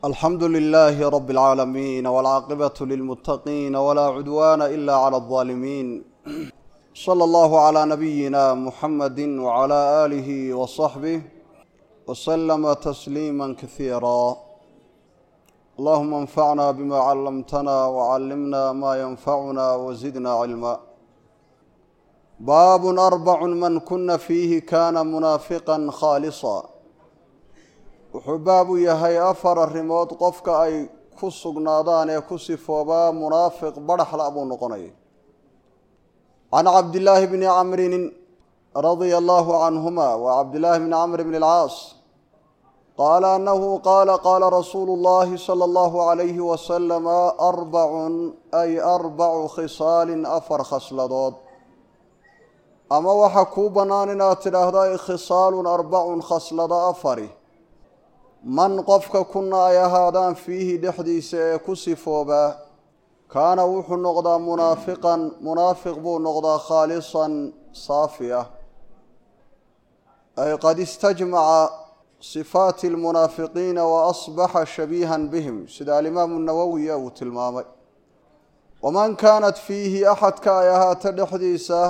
alxamdu lilaahi rabi اlcaalamiin wاlcaaqibatu lilmuttaqiin walaa cudwaana ila clى اlظaalimiin slى allahu clى nabiyina muxamadi wclى aalihi wصaxbih wslama tasliima kasiira allahuma anfacna bima callamtana wcallimna ma yanfacuna wzidna cilma baab arbac man kuna fiihi kana munaafiqa khaalisa wuxuu baab u yahay afar arrimood qofka ay ku sugnaadaan ee ku sifoobaa munaafiq badhaxla buu noqonaya can cabdillaahi bni camrin radia allahu canhuma wa cabdillaahi bni camr bn اlcaas qaala anahu qaala qaala rasuulu اllahi salى allahu alayhi wasalama arbacun ay arbacu khisaalin afar khasladood ama waxaa kuu bannaan inaad tidhaahda khisaalun arbacun khaslado afari man qofka kuna ay ahaadaan fiihi dhexdiisa ee ku sifoobaa kaana wuxuu noqdaa munaafiqan munaafiq buu noqdaa khaalisan saafi ah ay qad istajmaca sifaati lmunaafiqiina wa asbaxa shabiihan bihim sida alimaamu nawowiya uu tilmaamay waman kaanat fiihi axadka ay ahaato dhexdiisa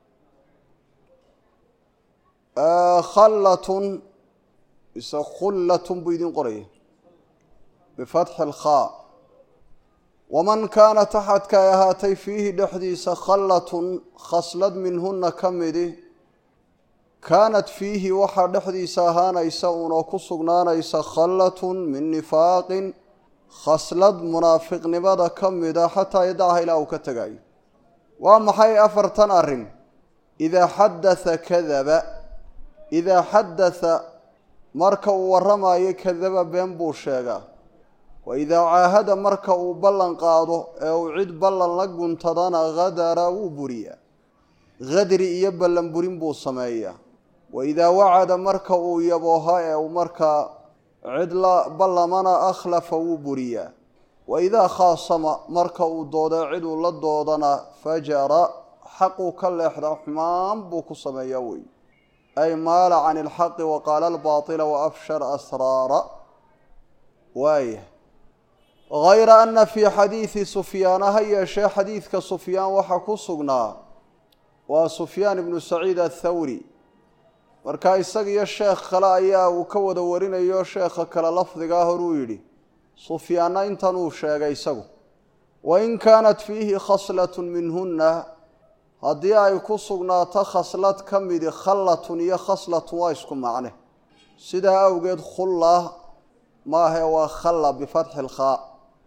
khallatun mise khullatun buu idin qoraya bifatxi alkhaa waman kaanat axadka ay ahaatay fiihi dhexdiisa khallatun khaslad minhuna ka midi kaanat fiihi waxaa dhexdiisa ahaanaysa unoo ku sugnaanaysa khallatun min nifaaqin khaslad munaafiqnimada ka mida xataa yadacha ilaa uu ka tegayo waa maxay afartan arrin idaa xadatha kadaba idaa xadatha marka uu warramayo kadaba been buu sheegaa wa idaa caahada marka uu ballan qaado ee uu cid ballan la guntadana hadara wuu buriyaa hadri iyo ballan burin buu sameeyaa wa idaa wacada marka uu yabooha ee uu markaa cid la ballamana akhlafa wuu buriyaa wa idaa khaasama marka uu dooda cid uu la doodana fajara xaquu ka leexda xumaan buu ku sameeyaa wey ay maala can ilxaqi wa qaala albaatila wa afshar asraara waaya hayra ana fii xadiidi sufyaana ha yeeshee xadiidka sufyaan waxaa ku sugnaa waa sufyaan ibnu saciid athawri marka isagiyo sheekh kale ayaa uu ka wada warinayo sheekha kale lafdigaa horuu yidhi sufyaanna intan uu sheegay isagu wain kaanat fiihi khaslat minhuna haddii ay ku sugnaato khaslad ka midi khallatun iyo khaslatun waa isku macne sidaa awgeed khulla maahe waa khalla bifatxi lkhaa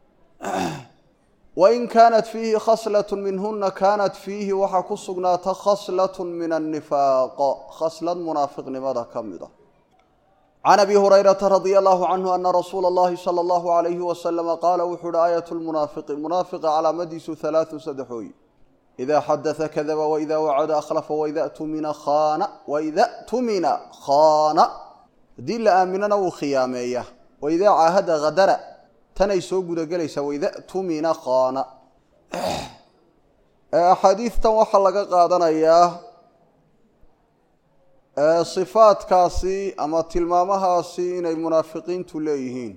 wain kaanat fiihi khaslat minhuna kaanat fiihi waxaa ku sugnaata khaslat min annifaaq khaslad munaafiqnimada ka mid a can abi hurayrata radia allahu canhu ana rasuula اllahi salى allahu alayhi wasalama qaala wuxuu uhi aayat lmunaafiqi munaafiqa calaamadiisu halaatu saddexooyi ida xadaa kadaba waida wacada akhlafa waida tumina khaana waida tumina khaana haddii la aaminana wuu khiyaameeya waidaa caahada hadara tanay soo gudagelaysaa waida tumina khaana axaadiistan waxaa laga qaadanayaa sifaadkaasi ama tilmaamahaasi inay munaafiqiintu leeyihiin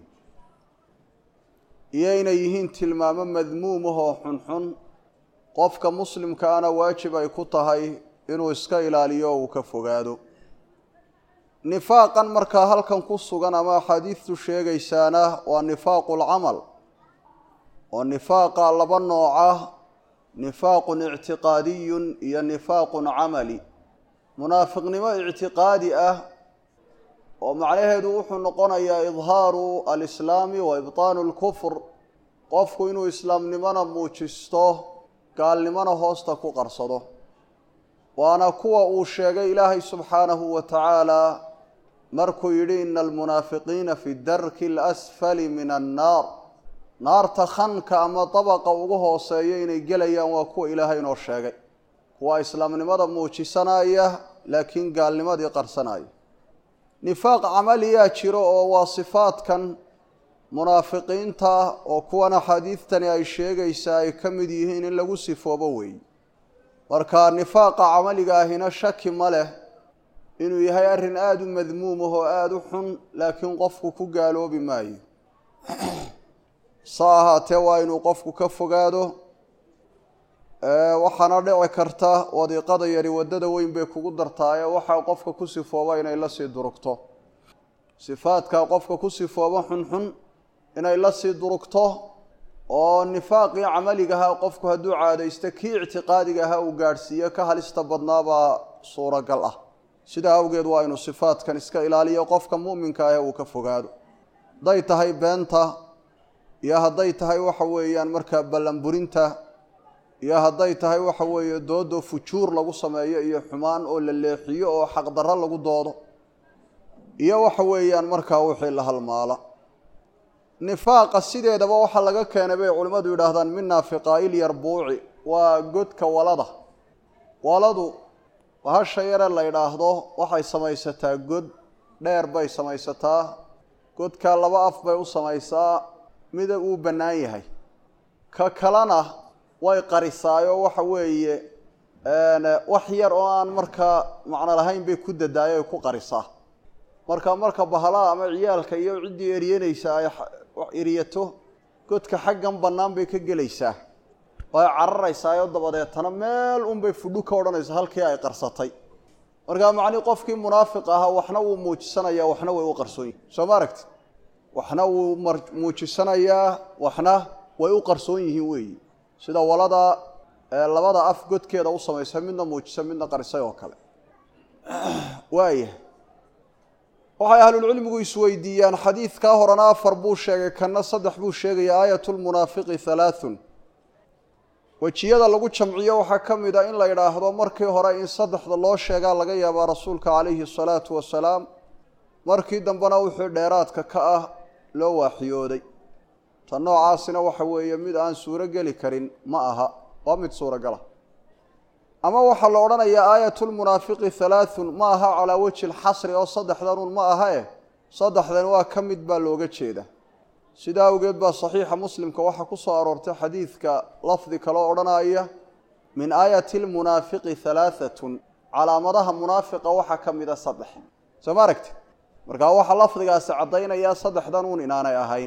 iyo inay yihiin tilmaamo madmuumahoo xunxun qofka muslimkaana waajib ay ku tahay inuu iska ilaaliyo o uu ka fogaado nifaaqan markaa halkan ku sugan ama axaadiistu sheegaysaana waa nifaaqu lcamal oo nifaaqa laba nooca nifaaqun ictiqaadiyun iyo nifaaqun camali munaafiqnimo ictiqaadi ah oo macnaheedu wuxuu noqonayaa idhaaru alislaami wa ibtaanu lkufr qofku inuu islaamnimona muujisto gaalnimona hoosta ku qarsado waana kuwa uu sheegay ilaahay subxaanahu wa tacaala markuu yidhi ina almunaafiqiina fi darki alasfali min annaar naarta khanka ama dabaqa ugu hooseeya inay gelayaan waa kuwa ilaahay inoo sheegay kuwa islaamnimada muujisanaya laakiin gaalnimadii qarsanaya nifaaq camaliyaa jiro oo waa sifaadkan munaafiqiinta oo kuwan axaadiidtani ay sheegaysaa ay ka mid yihiin in lagu sifoobo weey marka nifaaqa camaliga ahina shaki ma leh inuu yahay arrin aada u madmuum ah oo aada u xun laakiin qofku ku gaaloobi maayo sa ahaatee waa inuu qofku ka fogaado waxaana dhici karta wadiiqada yari waddada weyn bay kugu dartaaye waxaa qofka ku sifooba inay la sii durugto sifaadka qofka ku sifooba xunxun inay la sii durugto oo nifaaqii camaligaha qofku hadduu caadaysto kii ictiqaadigaha uu gaadhsiiyo ka halista badnaabaa suuragal ah sidaa awgeed waa inuu sifaadkan iska ilaaliyo qofka mu'minka ah ee uu ka fogaado hadday tahay beenta iyo hadday tahay waxa weeyaan markaa ballanburinta iyo hadday tahay waxa weeye doodo fujuur lagu sameeyo iyo xumaan oo la leexiyo oo xaqdarro lagu doodo iyo waxa weeyaan markaa wixii la halmaala nifaaqa sideedaba waxaa laga keenay bay culimmadu yidhaahdaan min naafiqaa'il yarbuuci waa godka walada waladu hasha yare la yidhaahdo waxay samaysataa god dheer bay samaysataa godkaa laba af bay u samaysaa mida uu bannaan yahay ka kalena way qarisaayo waxa weeye wax yar oo aan markaa macno lahayn bay ku dadaayo ay ku qarisaa marka marka bahalaha ama ciyaalka iyo ciddii eryanaysa ay eryato godka xaggan bannaan bay ka gelaysaa way cararaysaayo dabadeetana meel unbay fudhu ka odhanaysa halkii ay qarsatay markaa macnii qofkii munaafiq ahaa waxna wuu muujisanayaa waxna way u qarsoon yihin soo ma aragti waxna wuu muujisanayaa waxna way u qarsoon yihiin weeyi sida walada labada af godkeeda u samaysa midna muujisa midna qarisay oo kale waaya waxay ahlulcilmigu isweydiiyaan xadiidkaa horena afar buu sheegay kanna saddex buu sheegaya aayat lmunaafiqi halaathun wejiyada lagu jamciyo waxaa ka mid a in la yidhaahdo markii hore in saddexda loo sheegaa laga yaabaa rasuulka calayhi asalaatu wasalaam markii dambena wixii dheeraadka ka ah loo waaxiyooday ta noocaasina waxa weeye mid aan suuro geli karin ma aha waa mid suuragala ama waxaa la odhanayaa aayatulmunaafiqi halaathun ma aha calaa wejhi lxasri oo saddexdanun ma aha eh saddexdan waa ka mid baa looga jeeda sidaa awgeed baa saxiixa muslimka waxaa ku soo aroortay xadiidka lafdi kaloo odhanaya min aayati lmunaafiqi halaahatun calaamadaha munaafiqa waxaa ka mida saddex soo ma aragti markaa waxaa lafdigaasi caddaynayaa saddexdan uun inaanay ahayn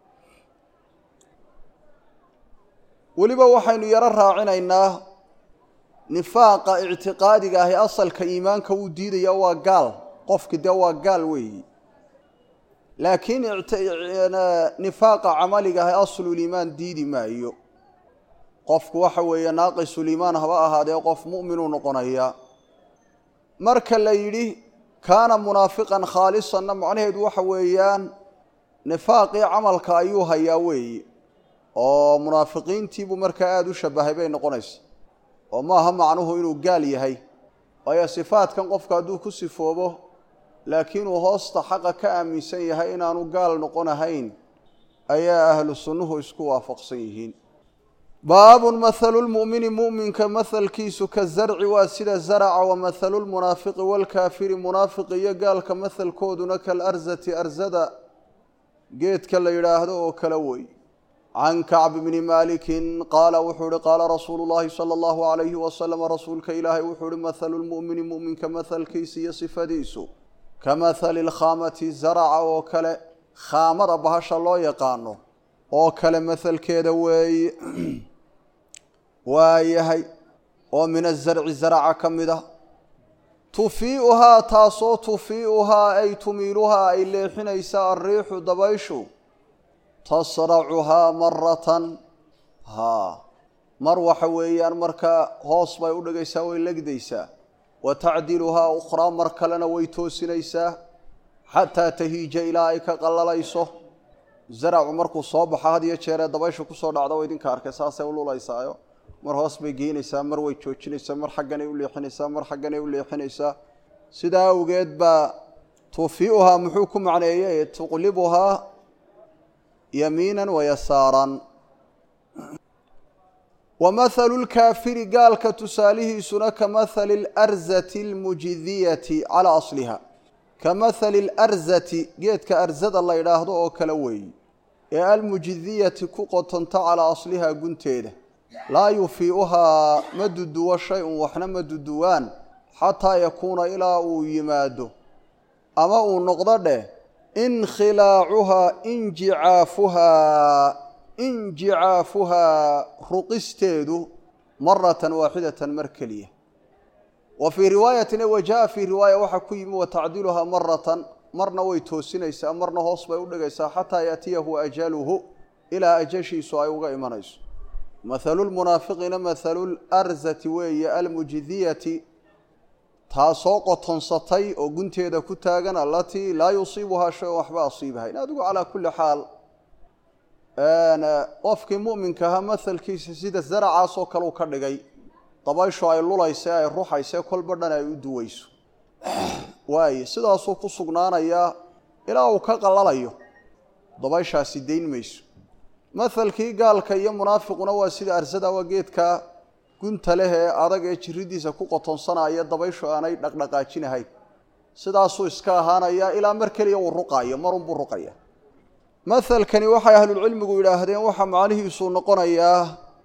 weliba waxaynu yaro raacinaynaa nifaaqa ictiqaadiga ahi asalka iimaanka wuu diidaya waa gaal qofki dee waa gaal weeyi laakiin nifaaqa camaliga ahi asluliimaan diidi maayo qofku waxa weeye naaqisuliimaan haba ahaadee qof mu'minuu noqonaya marka la yidhi kaana munaafiqan khaalisanna macnaheedu waxa weeyaan nifaaqii camalka ayuu hayaa weeyi oo munaafiqiintiibuu markaa aada u shabahay bay noqonaysa oo maaha macnuhu inuu gaal yahay waayo sifaadkan qofka hadduu ku sifoobo laakiinuu hoosta xaqa ka aaminsan yahay inaanu gaal noqonahayn ayaa ahlu sunnuhu isku waafaqsan yihiin baabun mathalu lmu'mini mu'minka mathalkiisu ka zarci waa sida zaraca wa mathalu lmunaafiqi waalkaafiri munaafiqi iyo gaalka mathalkooduna kalarzati arzada geedka la yidhaahdo oo kala wey can kacb bni maalikin qaala wuxuu ihi qaala rasuulu llahi sala allahu alayhi wasalama rasuulka ilaahay wuxuu ihi mathalu lmu'mini mu'minka mathalkiisa iyo sifadiisu ka mathali lkhaamati zaraca oo kale khaamada bahasha loo yaqaano oo kale mathalkeeda weeye waa yahay oo min azarci zaraca ka mid ah tufii'uhaa taasoo tufii'uhaa ay tumiiluhaa ay leexinaysa alriixu dabayshu tasracuhaa maratan haa mar waxa weeyaan markaa hoos bay u dhigaysaa way legdaysaa wa tacdiluhaa ukhraa mar kalena way toosinaysaa xataa tahiija ilaa ay ka qallalayso zaracu markuu soo baxo had iyo jeeree dabaysha kusoo dhacda wa idinka arkay saasay u lulaysaayo mar hoos bay geynaysaa mar way joojinaysaa mar xagganay u leexinaysaa mar xagganay u leexinaysaa sidaa awgeed baa tufii'uhaa muxuu ku macneeyey tuqlibuhaa yamiinan wa yasaaran wa mathalu lkaafiri gaalka tusaalihiisuna ka mathali alarzati almujidiyati calaa asliha ka mathali alarzati geedka arzada la ydhaahdo oo kale weeyi ee almujidiyati ku qotonta calaa aslihaa gunteeda laa yufii'uhaa ma duduwo shay-un waxna ma duduwaan xataa yakuuna ilaa uu yimaado ama uu noqdo dheh inkhilaacuhaa injicaafuhaa injicaafuhaa ruqisteedu maratan waaxidatan mar keliya wa fii riwaayatin wa jaa fii riwaaya waxaa ku yimi wa tacdiluhaa maratan marna way toosinaysaa marna hoos bay u dhigaysaa xataa yaatiyahu ajaluhu ilaa ajashiisu ay uga imanayso mathalu lmunaafiqiina mathalu larzati weeye almujidiyati taasoo qotonsatay oo gunteeda ku taagan alatii laa yusiibuhaa shay-on waxba asiibahayn adigu calaa kulli xaal qofkii mu'minka ahaa mahalkiisa sida zaracaasoo kale u ka dhigay dabayshu ay lulayse ay ruxayse kolba dhan ay u duweyso waaye sidaasuu ku sugnaanayaa ilaa uu ka qalalayo dabayshaasi dayn mayso mahalkii gaalka iyo munaafiquna waa sida arsada waa geedka gunta leh ee adag ee jiridiisa ku qotonsanaya dabayshu aanay dhaqdhaqaajinahayn sidaasuu iska ahaanayaa ilaa mar keliya uu ruqaayo marunbuu ruqaya mahalkani waxay ahlulcilmigu yidhaahdeen waxaa macnihiisuu noqonayaa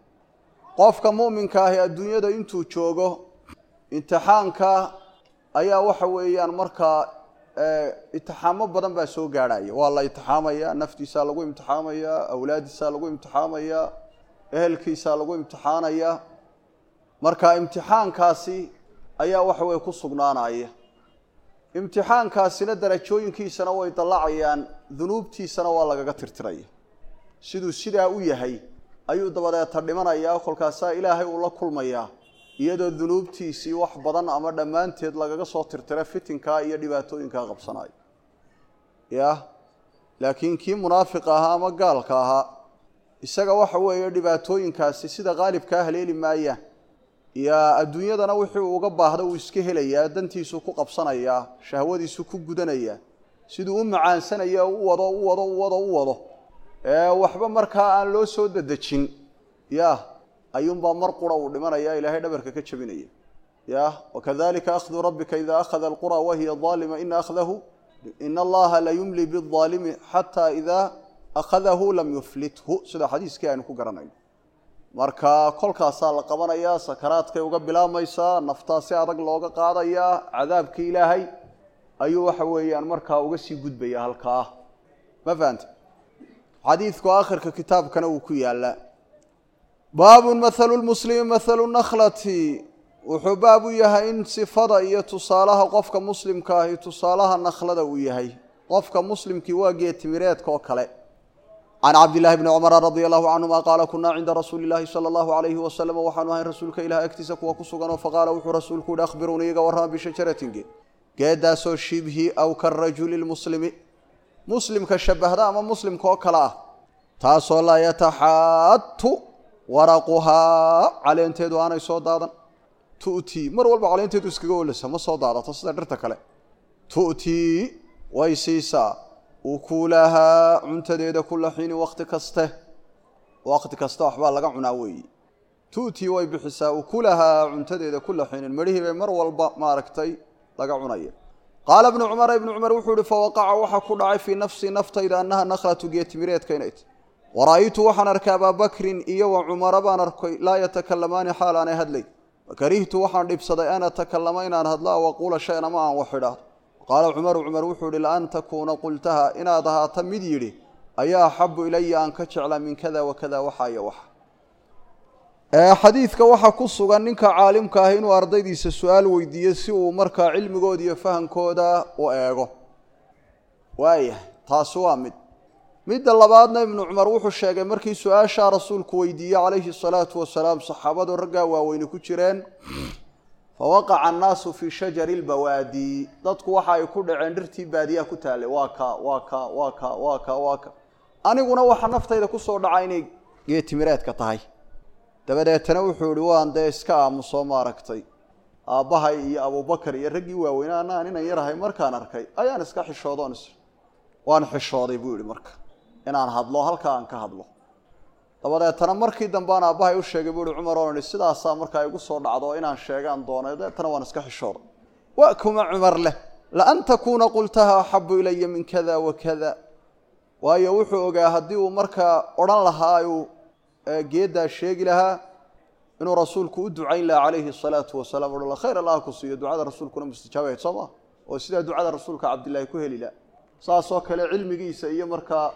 qofka mu'minka ahi adduunyada intuu joogo imtixaanka ayaa waxa weeyaan markaa imtixaamo badan baa soo gaadhaya waa la imtixaamaya naftiisaa lagu imtixaamaya awlaadiisaa lagu imtixaamaya ehelkiisaa lagu imtixaanaya marka imtixaankaasi ayaa waxa weye ku sugnaanaya imtixaankaasina darajooyinkiisana way dallacayaan dunuubtiisana waa lagaga tirtiraya siduu sidaa u yahay ayuu dabadeeta dhimanayaa kolkaasaa ilaahay uu la kulmayaa iyadoo dunuubtiisii wax badan ama dhammaanteed lagaga soo tirtira fitinkaa iyo dhibaatooyinkaa qabsanayo yah laakiin kii munaafiqa ahaa ama gaalka ahaa isaga waxa weeye dhibaatooyinkaasi sida qaalibkaa haleeli maayaan iyo adduunyadana wixii uga baahda uu iska helayaa dantiisu ku qabsanayaa shahwadiisu ku gudanayaa siduu u macaansanaya u wado u wado u wado u wado waxba markaa aan loo soo dedejin yah ayuunbaa mar qura uu dhimanaya ilaahay dhabarka ka jabinaya yah wakadalika akhdu rabbika ida akhada alqura wahiya aalima ina akhdahu in allaha la yumli biaalimi xataa idaa akhadahu lam yuflithu sida xadiiskii aynu ku garanayno marka kolkaasaa la qabanayaa sakaraadkay uga bilaabmaysaa naftaa si adag looga qaadayaa cadaabkii ilaahay ayuu waxa weeyaan markaa uga sii gudbaya halkaa ma fahante xadiidku aakhirka kitaabkana uu ku yaalaa baabun mathalu lmuslimi mathalu nakhlati wuxuu baab u yahay in sifada iyo tusaalaha qofka muslimka ahi tusaalaha nakhlada uu yahay qofka muslimkii waa geetimireedka oo kale can cabdillahi bni cumara radia allahu canhuma qaala kunaa cinda rasuuli llahi sala allahu alayhi wasalam waxaanu ahayn rasuulka ilaah agtiisa kuwa ku suganoo faqaala wuxuu rasuulku yihi akhbiruuni iga warrama bishajaratin geed geedaasoo shibhi aw karajuli lmuslimi muslimka shabahda ama muslimka oo kale ah taasoo laa yataxaatu waraquhaa caleenteedu aanay soo daadan tu'tii mar walba caleenteedu iskaga olasa ma soo daadato sida dhirta kale tu'tii way siisaa ukuulahaa cuntadeeda kula xiini wakti kaste wakti kasta waxbaa laga cunaa weeyi tu'tii way bixisaa ukulahaa cuntadeeda kula xiinin medhihii bay mar walba maaragtay laga cunaya qaala ibnu cumara ibnu cumar wuxuu ihi fawaqaca waxaa ku dhacay fii nafsii naftayda annaha nakhlatu geetimireedka inay tahy wara'aytu waxaan arkay abaabakrin iyo wa cumara baan arkay laa yatakalamaani xaal aanay hadlay fakarihtu waxaan dhibsaday an atakallama inaan hadlo aw aquula shayan ama aan wax idhaahdo qaala cumaru cumar wuxuu ihi laan takuuna qultaha inaad ahaata mid yidhi ayaa axabu ilaya aan ka jeclaa min kada wa kada waxa iyo waxa xadiidka waxaa ku sugan ninka caalimka ah inuu ardaydiisa su-aal weydiiyo si uu markaa cilmigooda iyo fahamkooda u eego waayah taasi waa mid midda labaadna ibnu cumar wuxuu sheegay markii su-aashaa rasuulku weydiiyey calayhi salaatu wasalaam saxaabadu raggaa waaweyne ku jireen fawaqaca annaasu fii shajari lbawaadi dadku waxa ay ku dhaceen dhirtii baadiyaha ku taallay waa ka waa ka waa ka waa ka waa ka aniguna waxa naftayda kusoo dhaca inay geetimireedka tahay dabadeetana wuxuu ihi waan dee iska aamuso maaragtay aabbahay iyo abubakar iyo raggii waaweynaa anaan inan yarahay markaan arkay ayaan iska xishoodoon is waan xishooday buu yihi marka inaan hadlo halkaa aan ka hadlo dabadeetana markii dambean aabbahay u sheegay buu ihi cumar oon ihi sidaasaa markaa igu soo dhacdo inaan sheegaan doonay deetana waan iska xishooday wa kuma cumar leh laan takuuna qultaha axabu ilaya min kada wa kada waayo wuxuu ogaa haddii uu markaa odhan lahaa uu geeddaa sheegi lahaa inuu rasuulku u ducayn lahaa calayhi salaatu wasalaam o khayr allah ku siiyo ducada rasuulkuna mustijaabahayd soo maa oo sidaa ducada rasuulka cabdillaahi ku heli laha saasoo kale cilmigiisa iyo markaa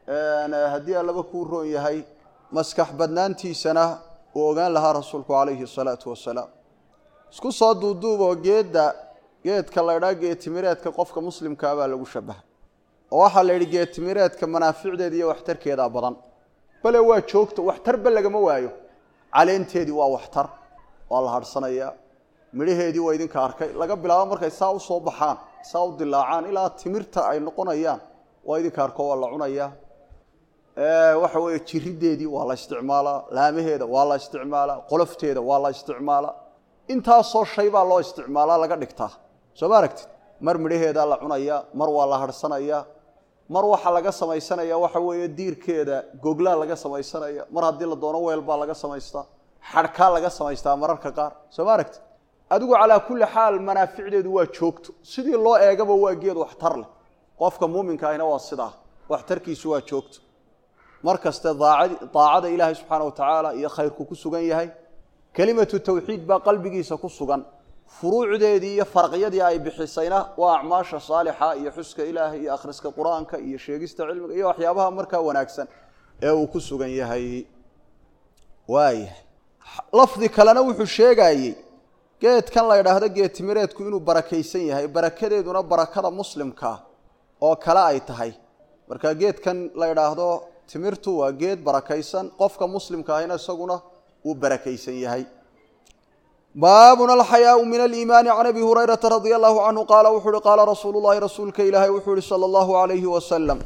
haddii allaba kuu roon yahay maskax badnaantiisana uu ogaan lahaa rasuulku calayhi salaatu wasalaam isku soo duuduuboo geedda geedka la ydhaa geetimireedka qofka muslimkaa baa lagu shabahay oo waxaa la yidhi geetimireedka manaaficdeeda iyo waxtarkeedaa badan bale waa joogta waxtarba lagama waayo caleenteedii waa waxtar waa la hadhsanayaa midhaheedii waa idinka arkay laga bilaabo markay saa u soo baxaan saa u dilaacaan ilaa timirta ay noqonayaan waa idinka arko waa la cunayaa waxa weeye jirideedii waa la isticmaalaa laamaheeda waa la isticmaalaa qolofteeda waa la isticmaalaa intaasoo shay baa loo isticmaalaa laga dhigtaa soo ma aragtid mar midhaheedaa la cunayaa mar waa la hadhsanayaa mar waxaa laga samaysanaya waxa weeye diirkeeda goglaa laga samaysanaya mar haddii la doono weel baa laga samaystaa xadhkaa laga samaystaa mararka qaar soo ma aragtid adigu calaa kulli xaal manaaficdeedu waa joogto sidii loo eegaba waa geed waxtar leh qofka muuminka ahina waa sidaa waxtarkiisu waa joogto mar kaste daacada ilaahay subxaana wa tacaala iyo khayrku ku sugan yahay kelimatu tawxiid baa qalbigiisa ku sugan furuucdeedii iyo farqyadii ay bixisayna waa acmaasha saalixa iyo xuska ilaahay iyo akhriska qur-aanka iyo sheegista cilmiga iyo waxyaabaha markaa wanaagsan ee uu ku sugan yahay waayahay lafdi kalena wuxuu sheegayey geedkan la ydhaahdo geetimireedku inuu barakaysan yahay barakadeeduna barakada muslimkaa oo kale ay tahay marka geedkan la ydhaahdo timirtu waa geed barakaysan qofka muslimka ahina isaguna uu barakaysan yahay baabuna alxayaau min aliimaani can abi hurayrata radia allahu canhu qaala wuxuu uhi qaala rasuulu llahi rasuulka ilaahay wuxuu ihi sala allahu alayhi wasalam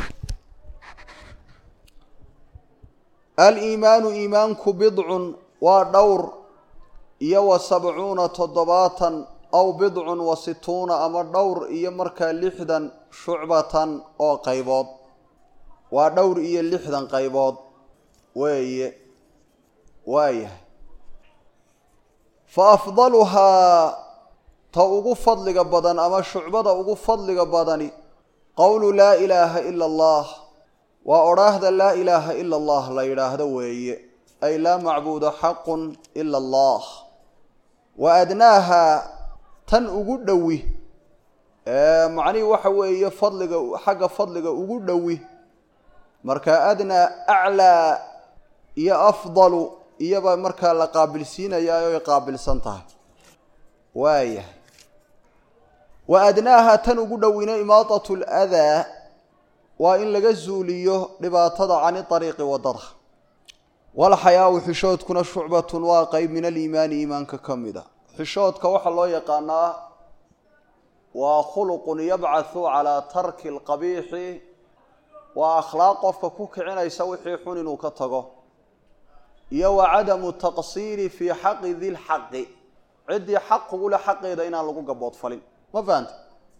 aliimaanu iimaanku bidcun waa dhowr iyo wa sabcuuna toddobaatan aw bidcun wa situuna ama dhowr iyo markaa lixdan shucbatan oo qaybood waa dhowr iyo lixdan qaybood weeye waayahay fa afdaluhaa ta ugu fadliga badan ama shucbada ugu fadliga badani qowlu laa ilaaha ila allah waa odhaahda laa ilaaha ila allah la yidhaahdo weeye ay laa macbuuda xaqun ila allah wa adnaaha tan ugu dhowi macnihii waxa weeye fadliga xagga fadliga ugu dhowi marka adnaa aclaa iyo afdalu iyaba markaa la qaabilsiinayaa oo ay qaabilsan tahay waayahay wa adnaaha tan ugu dhowina imaadat ladaa waa in laga zuuliyo dhibaatada cani ariiqi wadada walxayaau xishoodkuna shucbatun waa qeyb min aliimaani iimaanka ka mida xishoodka waxaa loo yaqaanaa waa khuluqun yabcathu calaa tarki alqabiixi waa akhlaaq qofka ku kicinaysa wixii xun inuu ka tago iyo wa cadamu taqsiiri fii xaqi dilxaqi ciddii xaq kugu leh xaqeeda inaan lagu gaboodfalin ma fahanta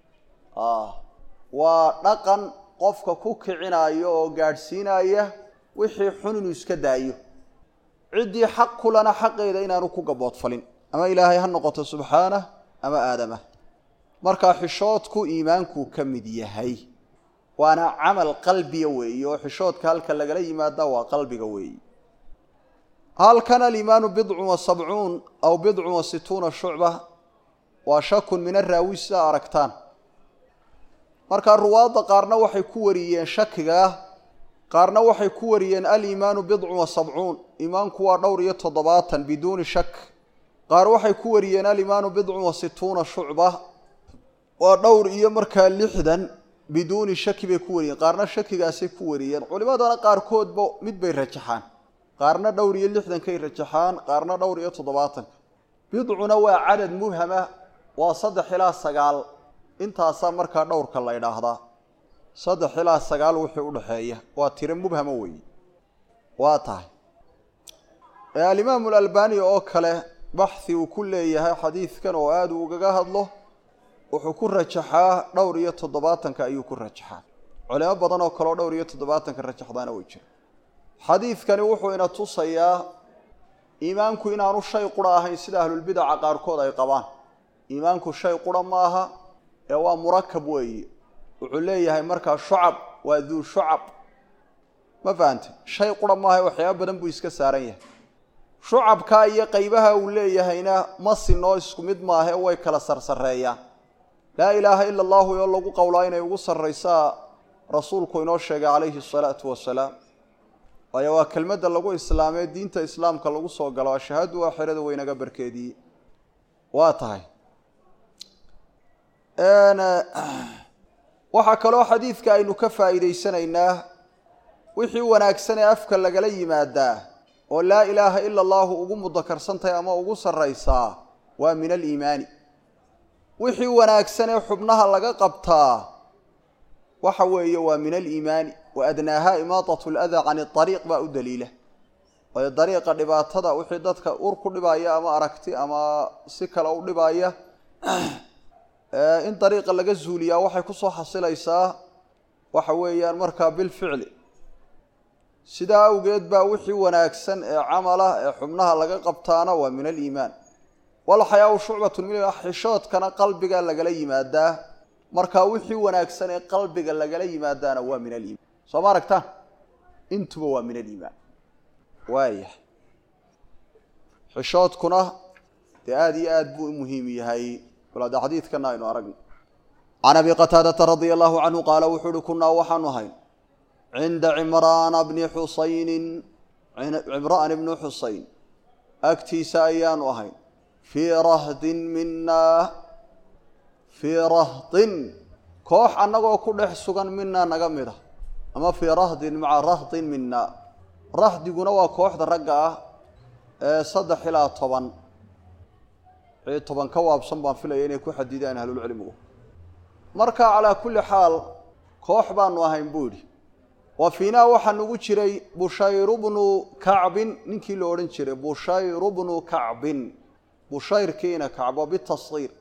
waa dhaqan qofka ku kicinaayo oo gaadhsiinaya wixii xun inuu iska daayo ciddii xaq kulana xaqeeda inaanu ku gaboodfalin ama ilaahay ha noqoto subxaanah ama aadamah markaa xishoodku iimaankuu ka mid yahay waana camal qalbiga weeye oo xishoodka halka lagala yimaada waa qalbiga weeye halkan aliimaanu bidcun wa sabcuun aw bidcun wa situuna shucba waa shakun min araawi sidaa aragtaan markaa ruwaadda qaarna waxay ku wariyeen shakigaa qaarna waxay ku wariyeen aliimaanu bidcun wa sabcuun iimaanku waa dhowr iyo toddobaatan biduuni shak qaar waxay ku wariyeen aliimaanu bidcun wa situuna shucba waa dhowr iyo markaa lixdan biduuni shaki bay ku wariyeen qaarna shakigaasay ku wariyeen culimadana qaarkoodba mid bay rajaxaan qaarna dhowr iyo lixdankay rajaxaan qaarna dhowr iyo toddobaatanka bidcuna waa cadad mubhama waa saddex ilaa sagaal intaasaa markaa dhowrka la ydhaahdaa saddex ilaa sagaal wixii udhaxeeya waa tiro mubhama weeye waa tahay alimaamu alalbani oo kale baxhi uu ku leeyahay xadiidkan oo aada uu ugaga hadlo wuxuu ku rajaxaa dhowr iyo toddobaatanka ayuu ku rajaxaa culimo badan oo kaleoo dhowr iyo toddobaatanka rajaxdaana way jira xadiidkani wuxuu ina tusayaa iimaanku inaanu shay qura ahayn sida ahlulbidaca qaarkood ay qabaan iimaanku shay qura ma aha ee waa murakab weeye wuxuu leeyahay markaa shucab waa duu shucab ma fahante shay qura maaha waxyaaba badan buu iska saaran yahay shucabkaa iyo qaybaha uu leeyahayna ma sinoo isku mid maahe way kala sarsareeyaan laa ilaaha ila allahu oo lagu qowlaa inay ugu sarraysaa rasuulku inoo sheegay calayhi asalaatu wasalaam waayo waa kelmadda lagu islaamee diinta islaamka lagu soo galo ashahadu aakhirada weynaga barkeedii waa tahay waxaa kaloo xadiidka aynu ka faa'iidaysanaynaa wixii wanaagsan ee afka lagala yimaadaa oo laa ilaaha ila allahu ugu mudakarsantahay ama ugu sarraysaa waa min aliimaani wixii wanaagsan ee xubnaha laga qabtaa waxa weeye waa min aliimaani wa adnaaha imaatat ladaa can ariiq baa u daliila waayo dariiqa dhibaatada wixii dadka ur ku dhibaya ama aragti ama si kale u dhibaya in dariiqa laga zuuliyaa waxay kusoo xasilaysaa waxa weeyaan markaa bilficli sidaa awgeed baa wixii wanaagsan ee camalah ee xubnaha laga qabtaana waa min aliimaan walxayaau shucbatun min xishoodkana qalbiga lagala yimaadaa markaa wixii wanaagsan ee qalbiga lagala yimaadaana waa min aliimaan soo ma aragtaan intuba waa min aliimaan waayah xishoodkuna dee aada iyo aada buu u muhiim yahay walaade xadiidkana aynu aragno can abi qataadata radia allahu canhu qaala wuxuu uhi kunaa waxaanu ahayn cinda cimraana bni xusaynin cimraan ibni xusayn agtiisa ayaanu ahayn fii rahdin minaa fii rahdin koox annagoo ku dhex sugan minaa naga mid a ama fii rahdin maca rahdin minaa rahdiguna waa kooxda ragga ah ee saddex ilaa toban wixii toban ka waabsan baan filaya inay ku xadidaan ahlulcilmigu marka calaa kulli xaal koox baanu ahayn buu yidhi wa fiinaa waxaa nugu jiray bushayru bnu kacbin ninkii la odhan jiray bushayru bnu kacbin bushayrkiina kacbo bitashiir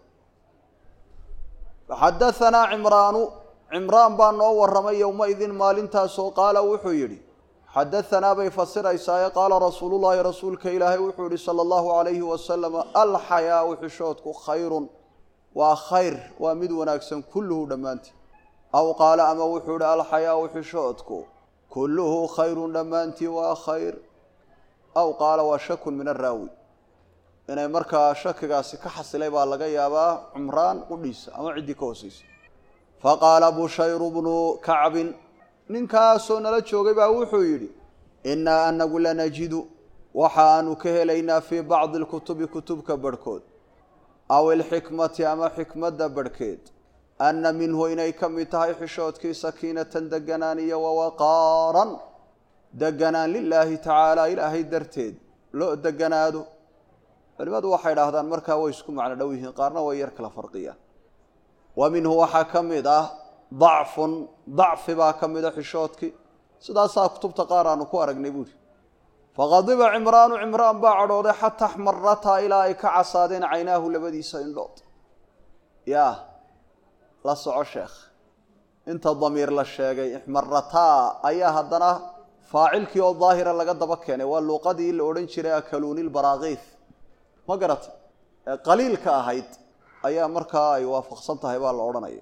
xadahanaa cimraanu cimraan baa noo warramay yowmaidin maalintaasoo qaala wuxuu yidhi xadahanaa bay fasiraysaaye qaala rasuulullaahi rasuulka ilaahay wuxuu yihi sala allahu calayhi wasalam alxayaau xishoodku khayrun waa khayr waa mid wanaagsan kulluhu dhammaantii aw qaala ama wuxuu yihi alxayaau xishoodku kulluhu khayrun dhammaantii waa khayr aw qaala waa shakun min araawi inay markaa shakigaasi ka xasilay baa laga yaabaa cumraan qudhiisa ama ciddii ka hooseysa faqaala bushayru bnu kacbin ninkaasoo nala joogay baa wuxuu yidhi innaa anagu lanajidu waxa aanu ka helaynaa fii bacdi alkutubi kutubka barhkood aw ilxikmati ama xikmadda barhkeed anna minhu inay ka mid tahay xishoodkii sakiinatan deganaan iyo wawaqaaran deganaan lilaahi tacaala ilaahay darteed loo deganaado culimadu waxay idhaahdaan markaa way isku macno dhow yihiin qaarna way yar kala farqiyaan wa minhu waxaa ka mid ah dacfun dacfi baa ka mida xishoodkii sidaasaa kutubta qaar aanu ku aragnay buuri faqadiba cimraanu cimraan baa cadhooday xataa axmarataa ilaa ay ka casaadeen caynaahu labadiisa indhood yaa la soco sheekh inta damiir la sheegay ixmarataa ayaa haddana faacilkii oo daahira laga daba keenay waa luuqadii la odhan jiray akaluunilbaraakiif ma garata ee qaliilka ahayd ayaa markaa ay waafaqsan tahay baa la odhanaya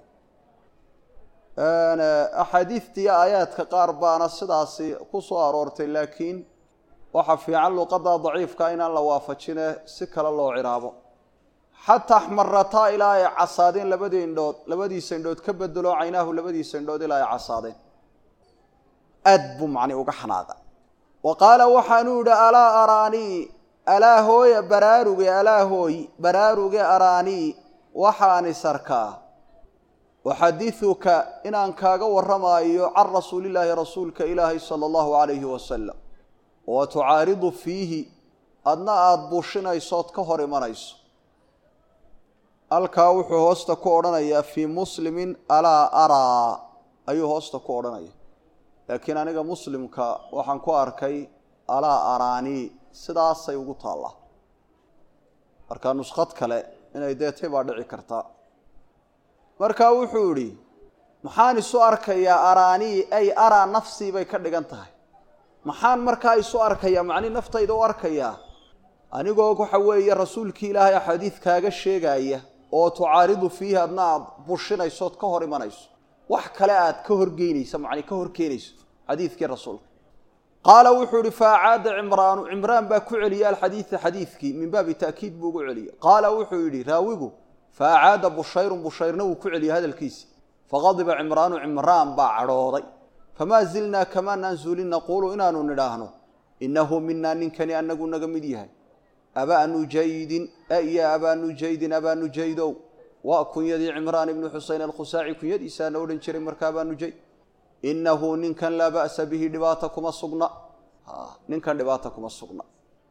axaadiidtiiyo aayaadka qaar baana sidaasi ku soo aroortay laakiin waxaa fiican luuqadda daciifka inaan la waafajine si kale loo ciraabo xataa axmarataa ilaa ay casaadeen labadii indhood labadiisa indhood ka bedelo caynaahu labadiisa indhood ilaa ay casaadeen aad buu macni uga xanaaqa wa qaala waxaanuu yidhi alaa araanii alaa hooya baraaruge alaa hooy baraaruge araanii waxaan isarkaa uxadiuka inaan kaaga warramaayo can rasuulillaahi rasuulka ilaahi sala allahu calayhi wasalam wa tucaaridu fiihi adna aada bushinaysood ka hor imanayso halkaa wuxuu hoosta ku odhanayaa fii muslimin alaa araa ayuu hoosta ku odhanaya laakiin aniga muslimka waxaan ku arkay alaa araanii sidaasay ugu taallaa marka nuskhad kale inay deetay baa dhici karta markaa wuxuu idhi maxaan isu arkayaa araanii ay araa nafsii bay ka dhigan tahay maxaan markaa isu arkayaa macni naftayda u arkayaa anigoo waxa weeye rasuulkii ilaahay axaadiid kaaga sheegaya oo tucaaridu fiihi adna aad bushinaysood ka hor imanayso wax kale aad ka horgeynaysa macni ka hor keenayso xadiidkii rasuulka qaala wuxuu ihi faacaada cimraanu cimraan baa ku celiyay alxadiida xadiidkii min baabi ta'kiid buu ugu celiyey qaala wuxuu yidhi raawigu faacaada bushayrun bushayrna wuu ku celiyey hadalkiisi faqadiba cimraanu cimraan baa cadhooday famaa zilnaa kamaanaan zuulin naquulu inaanu nidhaahno innahu minaa ninkani anagu naga mid yahay abaa nujaydin iyo abaa nujaydin abaa nujaydow waa kunyadii cimraan ibnu xuseyn alkhusaaci kunyadiisaana odhan jiray marka abaa nujayd innahu ninkan laa ba'sa bihi dhibaata kuma sugna ninkan dhibaata kuma sugna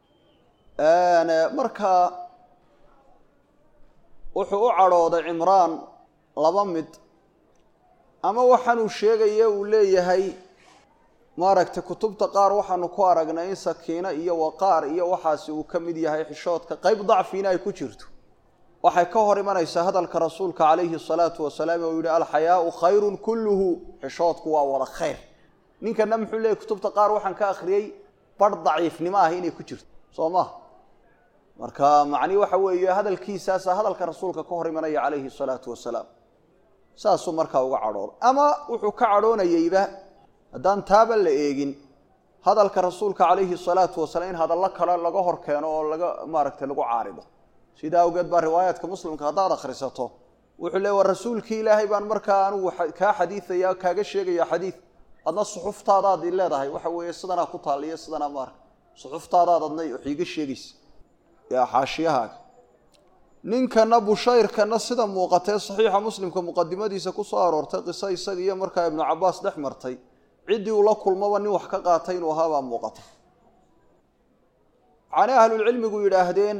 markaa wuxuu u cadhooday cimraan laba mid ama waxaanuu sheegaya uu leeyahay maaragtay kutubta qaar waxaanu ku aragnay in sakiino iyo waqaar iyo waxaasi uu ka mid yahay xishoodka qayb dacfiina ay ku jirto waxay ka hor imanaysaa hadalka rasuulka calayhi salaatu wasalaam oo yihi alxayaau khayrun kulluhu xishoodku waa wada khayr ninkana muxuu leeyahy kutubta qaar waxaan ka akhriyey bar daciifnimo ah inay ku jirto soo maha marka macnihi waxa weeye hadalkiisaasa hadalka rasuulka ka hor imanaya calayhi salaatu wasalaam saasuu markaa uga cadhooday ama wuxuu ka cadhoonayeyba haddaan taaba la eegin hadalka rasuulka calayhi salaatu wasalaam in hadallo kale laga hor keeno oo laga maaragtay lagu caarido sidaa awgeed baa riwaayaadka muslimka haddaad akhrisato wuxuu leey war rasuulkii ilaahay baan markaa anugu kaa xadiidaya kaaga sheegaya xadiid adna suxuftaadaad i leedahay waxa weeye sidanaa ku taaliyo sidanaa maarka suxuftaadaad adna wax iiga sheegaysa yaa xaashiyahaaga ninkana bushayrkana sida muuqatee saxiixa muslimka muqadimadiisa kusoo aroortay qiso isaga iyo markaa ibnu cabaas dhex martay ciddii uu la kulmaba nin wax ka qaatay inuu ahaabaa muuqata waxaanay ahlulcilmigu yidhaahdeen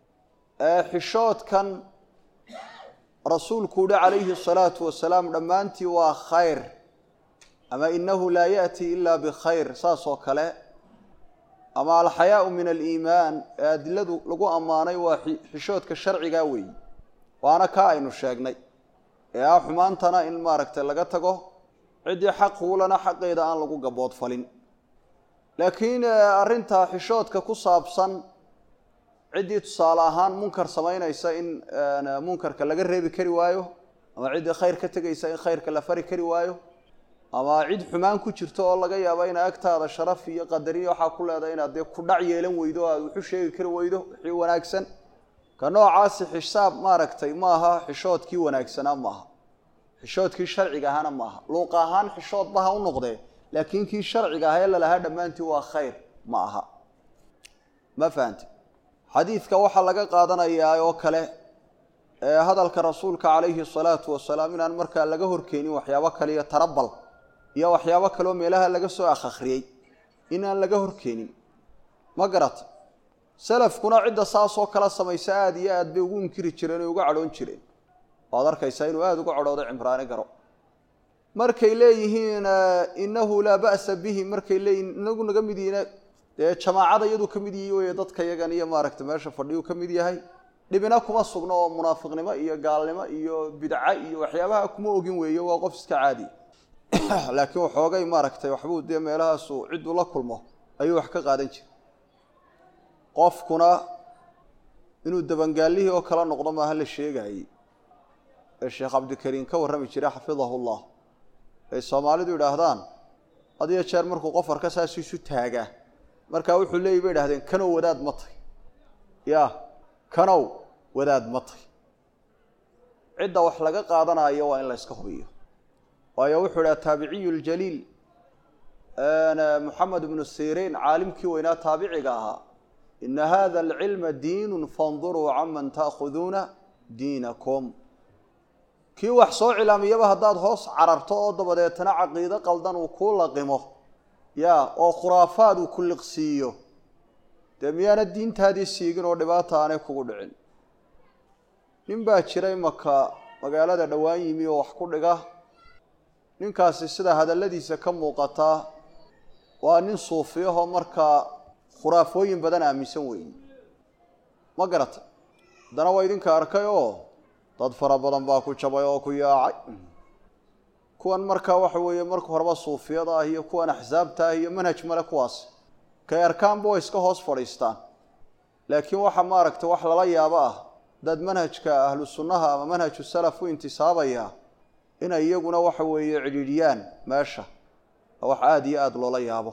xishoodkan rasuulku uhi calayhi asalaatu wasalaam dhammaantii waa khayr ama inahu laa yaأti ila bikhayr saas oo kale ama alxayaau min aliimaan ee adiladu lagu ammaanay waa xishoodka sharcigaa weeyi waana kaa aynu sheegnay ee ah xumaantana in maaragtay laga tago ciddii xaq huulana xaqeeda aan lagu gaboodfalin laakiin arrinta xishoodka ku saabsan ciddii tusaale ahaan munkar samaynaysa in munkarka laga reebi kari waayo ama ciddii khayr ka tegaysa in khayrka la fari kari waayo ama cid xumaan ku jirto oo laga yaabo ina agtaada sharaf iyo qadariyo waxaa ku leedahay inaad dee ku dhac yeelan weydo o aad wuxu sheegi kari weydo wixii wanaagsan ka noocaasi xisaab maaragtay maaha xishoodkii wanaagsanaa maaha xishoodkii sharciga ahana maaha luuq ahaan xishoodba ha u noqdee laakiin kii sharciga ah ee lalahaa dhammaantii waa khayr ma aha ma fahamti xadiidka waxaa laga qaadanayaa oo kale ee hadalka rasuulka calayhi salaatu wasalaam inaan markaa laga horkeenin waxyaabo kale iyo tarabal iyo waxyaabo kaleoo meelaha laga soo akhriyey inaan laga horkeenin ma garata salafkuna cidda saasoo kala samaysa aada iyo aad bay ugu inkiri jireen oo uga cadhoon jireen waad arkaysaa inuu aada uga cadhooday cimraani garo markay leeyihiin inahu laa ba'sa bihi markay leeyihiin inagu naga mid yihiin dee jamaacada iyaduu ka mid yihi wey dadka yagan iyo maaragtay meesha fadhiyuu ka mid yahay dhibina kuma sugno oo munaafiqnimo iyo gaalnimo iyo bidca iyo waxyaabaha kuma ogin weeyo waa qof iska caadi laakiin waxoogay maaragtay waxbuu dee meelahaasu cidduu la kulmo ayuu wax ka qaadan jira qofkuna inuu dabangaalihii oo kala noqdo maaha la sheegaayey ee sheekh cabdikariim ka warrami jiray xafidahu llah ay soomaalidu yidhaahdaan had iyo jeer markuu qof arka saas isu taagaa markaa wuxuu leeyay bay idhahdeen kanow wadaad ma tay ya kanow wadaad ma tay cidda wax laga qaadanayo waa in la yska hubiyo waayo wuxuu idhaha taabiciyu ljaliil moxamed ibnu siriin caalimkii weynaa taabiciga ahaa ina hada alcilma diinu fanduruu canman taakhuduuna diinakum kii wax soo cilaamiyaba haddaad hoos cararto oo dabadeetana caqiido qaldan uu kuu laqimo ya oo khuraafaad uu ku liqsiiyo dee miyaana diintaadii siigin oo dhibaata aanay kugu dhicin nin baa jiray maka magaalada dhowaan yimi oo wax ku dhiga ninkaasi sida hadalladiisa ka muuqataa waa nin suufiyahoo markaa khuraafooyin badan aaminsan weeye ma garatay haddana waa idinka arkay oo dad fara badan baa ku jabay oo ku yaacay kuwan markaa waxa weeye marka horeba suufiyada ah iyo kuwan axsaabta ah iyo manhaj male kuwaas kay arkaanba way iska hoos fadhiistaan laakiin waxa maaragtay wax lala yaabo ah dad manhajka ahlu sunnaha ama manhaju salaf u intisaabaya inay iyaguna waxa weeye cidhiidhiyaan meesha wax aada iyo aada loola yaabo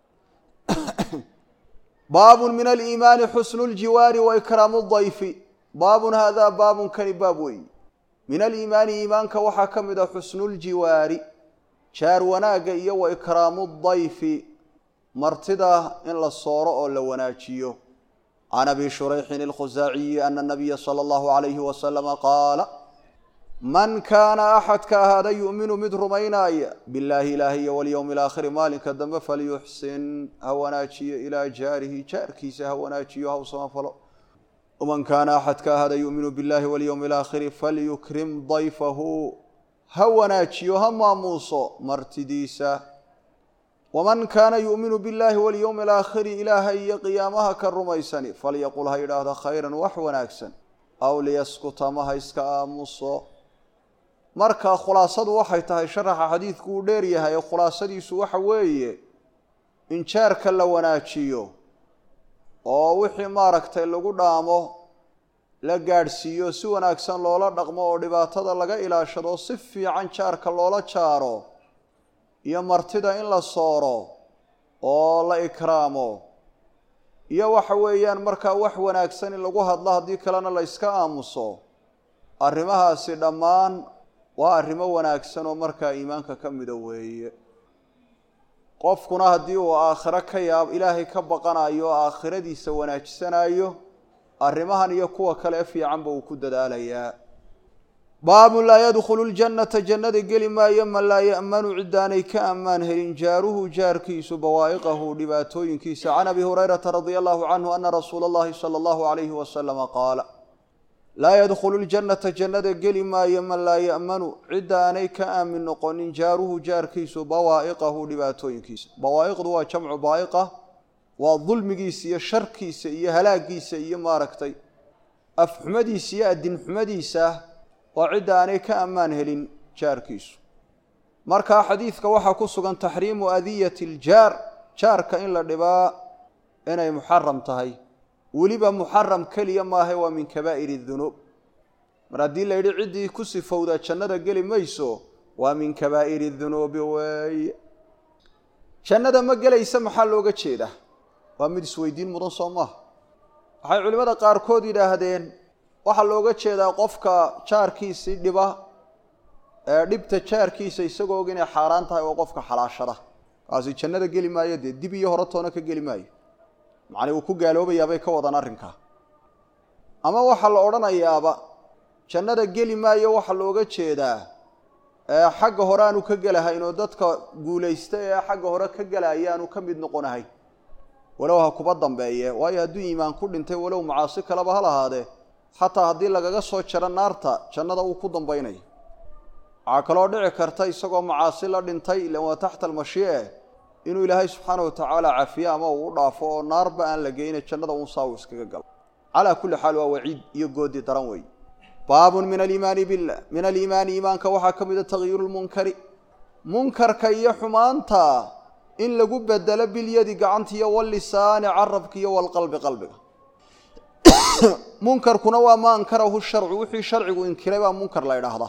baabun min aliimaani xusnu ljiwaari wa ikraamu dayfi baabun haadaa baabun kani baab weeyi min aliimaani iimaanka waxaa ka mid a xusnuljiwaari jaar wanaagga iyo wa ikraamu dayfi martida in la sooro oo la wanaajiyo can abi shurayxin alkhusaaciyi ana nabiya sala allahu calayhi wasalama qaala man kaana axadka ahaada yu'minu mid rumaynaaya billaahi ilaahi iyo walyowmi alaakhiri maalinka dambe falyuxsin ha wanaajiyo ilaa jaarihi jaarkiisa ha wanaajiyo ha u samafalo waman kaana axadka ahaada yu'minu billahi walyowmi alaakhiri falyukrim dayfahu ha wanaajiyo ha maamuuso martidiisa waman kaana yu'minu billahi walyowmi alaakhiri ilaahay iyo qiyaamaha ka rumaysani falyaqul ha yidhaahdo khayran wax wanaagsan aw liyaskuta ma ha iska aamuso marka khulaasadu waxay tahay sharaxa xadiidku uu dheer yahay khulaasadiisu waxa weeye in jaarka la wanaajiyo oo wixii maaragtay lagu dhaamo la gaadhsiiyo si wanaagsan loola dhaqmo oo dhibaatada laga ilaashado si fiican jaarka loola jaaro iyo martida in la sooro oo la ikraamo iyo waxa weeyaan markaa wax wanaagsan in lagu hadlo haddii kalena la yska aamuso arrimahaasi dhammaan waa arrimo wanaagsan oo markaa iimaanka ka mida weeye qofkuna haddii uu aakhiro ka yaab ilaahay ka baqanayo oo aakhiradiisa wanaajisanayo arrimahan iyo kuwa kale fiicanba uu ku dadaalayaa baabun laa yadkhulu ljannata jannada geli maayo man laa ya'manu cidaanay ka ammaan helin jaaruhu jaarkiisu bawaa'iqahu dhibaatooyinkiisa can abi hurayrata radia allahu canhu ana rasuula allahi sala allahu alayhi wasalama qaala laa yadkhulu ljannata jannada geli maayo man laa ya'manu cidda aanay ka aamin noqonin jaaruhu jaarkiisu bawaa'iqahu dhibaatooyinkiisa bawaa'iqdu waa jamcu baa'iqa waa dulmigiisa iyo sharkiisa iyo halaagiisa iyo maaragtay afxumadiisa iyo adinxumadiisa waa cidda aanay ka ammaan helin jaarkiisu markaa xadiidka waxaa ku sugan taxriimu adiyati aljaar jaarka in la dhibaa inay muxaram tahay weliba muxaram keliya maaha waa min kabaa'ir dunuub mar haddii la yidhi ciddii ku sifowdaa jannada geli mayso waa min kabaa'iri dunuubi weeye jannada ma gelaysa maxaa looga jeedaa waa mid isweydiin mudan soo maaha waxay culimmada qaarkood yidhaahdeen waxaa looga jeedaa qofka jaarkiisii dhiba ee dhibta jaarkiisa isagoo og inay xaaraan tahay oo qofka xalaashada kaasi jannada geli maayo dee dib iyo hore toona ka geli maayo macnii uu ku gaaloobayaabay ka wadan arrinkaa ama waxaa la odhanayaaba jannada geli maayo waxaa looga jeedaa xagga hore aanu ka gelahayn oo dadka guulaysta ee xagga hore ka gelaya aanu ka mid noqonahayn walow ha kuba dambeeye waayo hadduu iimaan ku dhintay walow macaasi kaleba ha lahaadee xataa haddii lagaga soo jaro naarta jannada uu ku dambaynayo waxaa kaloo dhici karta isagoo macaasi la dhintay ilan waa taxta almashiice inuu ilaahay subxaana watacaala cafiye ama uu u dhaafo oo naarba aan la geyna jannada uun saa uu iskaga galo calaa kulli xaal waa waciid iyo goodi daran weeye baabun min aliimaani billah min aliimaani iimaanka waxaa ka mid a takyiiru lmunkari munkarka iyo xumaanta in lagu bedelo bilyadi gacantiiyo wallisaani carabka iyo walqalbi qalbiga munkarkuna waa ma ankarahu sharcu wixii sharcigu inkiray baa munkar la ydhaahdaa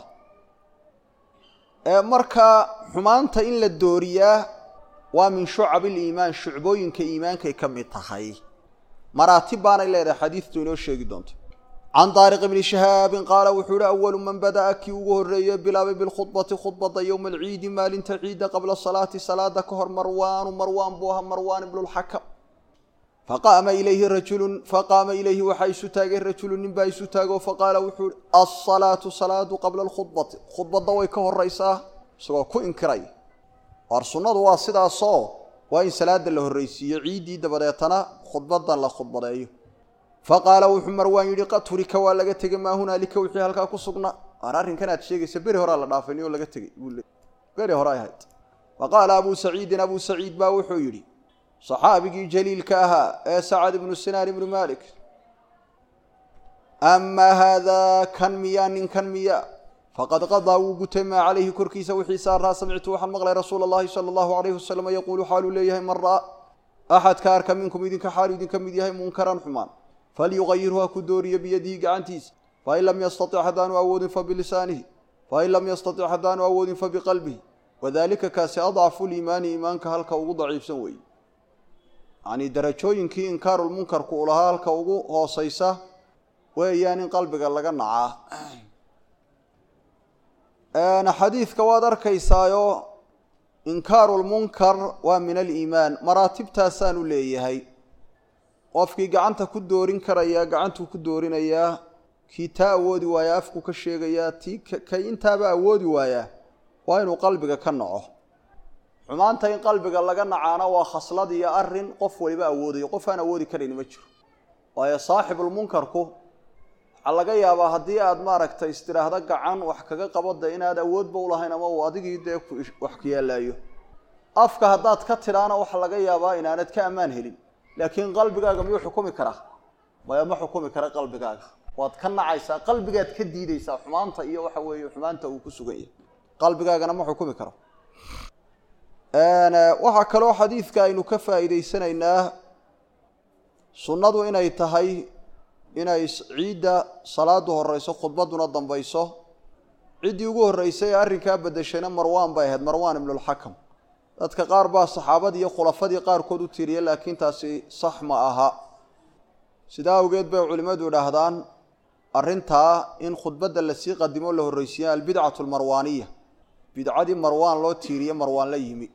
marka xumaanta in la dooriyaa waa min shucab iliimaan shucbooyinka iimaankay ka mid tahay maraatib baanay leedahay xadiidtu inoo sheegi doonto can daariq bni shahaabin qaala wuxuu yihi awalu man bada'a kii ugu horreeye bilaabay bilkhudbati khudbada yowma alciidi maalinta ciidda qabla salaati salaada ka hor marwaanu marwaan buu ahaa marwaan ibnulxakam faqaama ilayhi rajulun faqaama ilayhi waxaa isu taagay rajulun nin baa isu taagoo faqaala wuxuu yihi alsalaatu salaadu qabla alkhudbati khudbadda way ka horraysaa isagoo ku inkiray waar sunnadu waa sidaasoo waa in salaada la horraysiiyo ciiddii dabadeetana khudbadan la khudbadeeyo faqaala wuxuu marwaan yidhi qad turika waa laga tegey maa hunaalika wixii halkaa ku sugnaa waar arrinkan aad sheegaysa beri horaa la dhaafay niyoo laga tegey buu le beri hore ay ahayd faqaala abuu saciidin abuu saciid baa wuxuu yidhi saxaabigii jaliilka ahaa ee sacad ibnu sinaan ibnu malik amaa haadaa kan miyaa ninkan miyaa faqad qadaa wuu gutay maa calayhi korkiisa wixii saaraa samictu waxaan maqlay rasuula allahi sala allahu alayhi wasalam yaquulu xaaluu leeyahay man ra'a axadka arka minkum idinka xaalu idinka mid yahay munkaran xumaan falyuqayirhu ha ku dooriyo biyadihi gacantiisa fain lam yastatic haddaanu awoodin fabilisaanihi fain lam yastatic haddaanu awoodin fabiqalbihi wadalika kaasi adcafu liimaani iimaanka halka ugu daciifsan weeye yacnii darajooyinkii inkaarulmunkarku uu lahaa halka ugu hoosaysa weeyaan in qalbiga laga nacaa xadiidka waad arkaysaayo inkaaru lmunkar waa min aliimaan maraatibtaasaanu leeyahay qofkii gacanta ku doorin karayaa gacantuu ku doorinayaa kii taa awoodi waayaa afku ka sheegayaa tii kay intaaba awoodi waayaa waa inuu qalbiga ka naco xumaanta in qalbiga laga nacaana waa khaslad iyo arin qof waliba awoodayo qof aan awoodi karayn ma jiro waayo saaxibulmunkarku waxaa laga yaabaa haddii aad maaragtay istiraahdo gacan wax kaga qabada inaad awoodba ulahayn ama uu adigii dee wax ku yaallaayo afka haddaad ka tidhaana waxaa laga yaabaa inaanad ka ammaan helin laakiin qalbigaaga miyuu xukumi karaa maya ma xukumi kara qalbigaaga waad ka nacaysaa qalbigaad ka diidaysaa xumaanta iyo waxa weeye xumaanta uu ku sugan yahay qalbigaagana ma xukumi karo waxaa kaloo xadiidka aynu ka faa'iidaysanaynaa sunnadu inay tahay inay ciidda salaadu horeyso khudbaduna dambayso ciddii ugu horreysay ee arrinkaa bedeshayna marwaan bay ahayd marwaan ibnulxakam dadka qaar baa saxaabadii iyo khulafadii qaarkood u tiiriya laakiin taasi sax ma aha sidaa awgeed bay culimmadu idhaahdaan arrintaa in khudbadda lasii qadimo la horreysiiya albidcatu almarwaaniya bidcadii marwaan loo tiiriye marwaan la yimi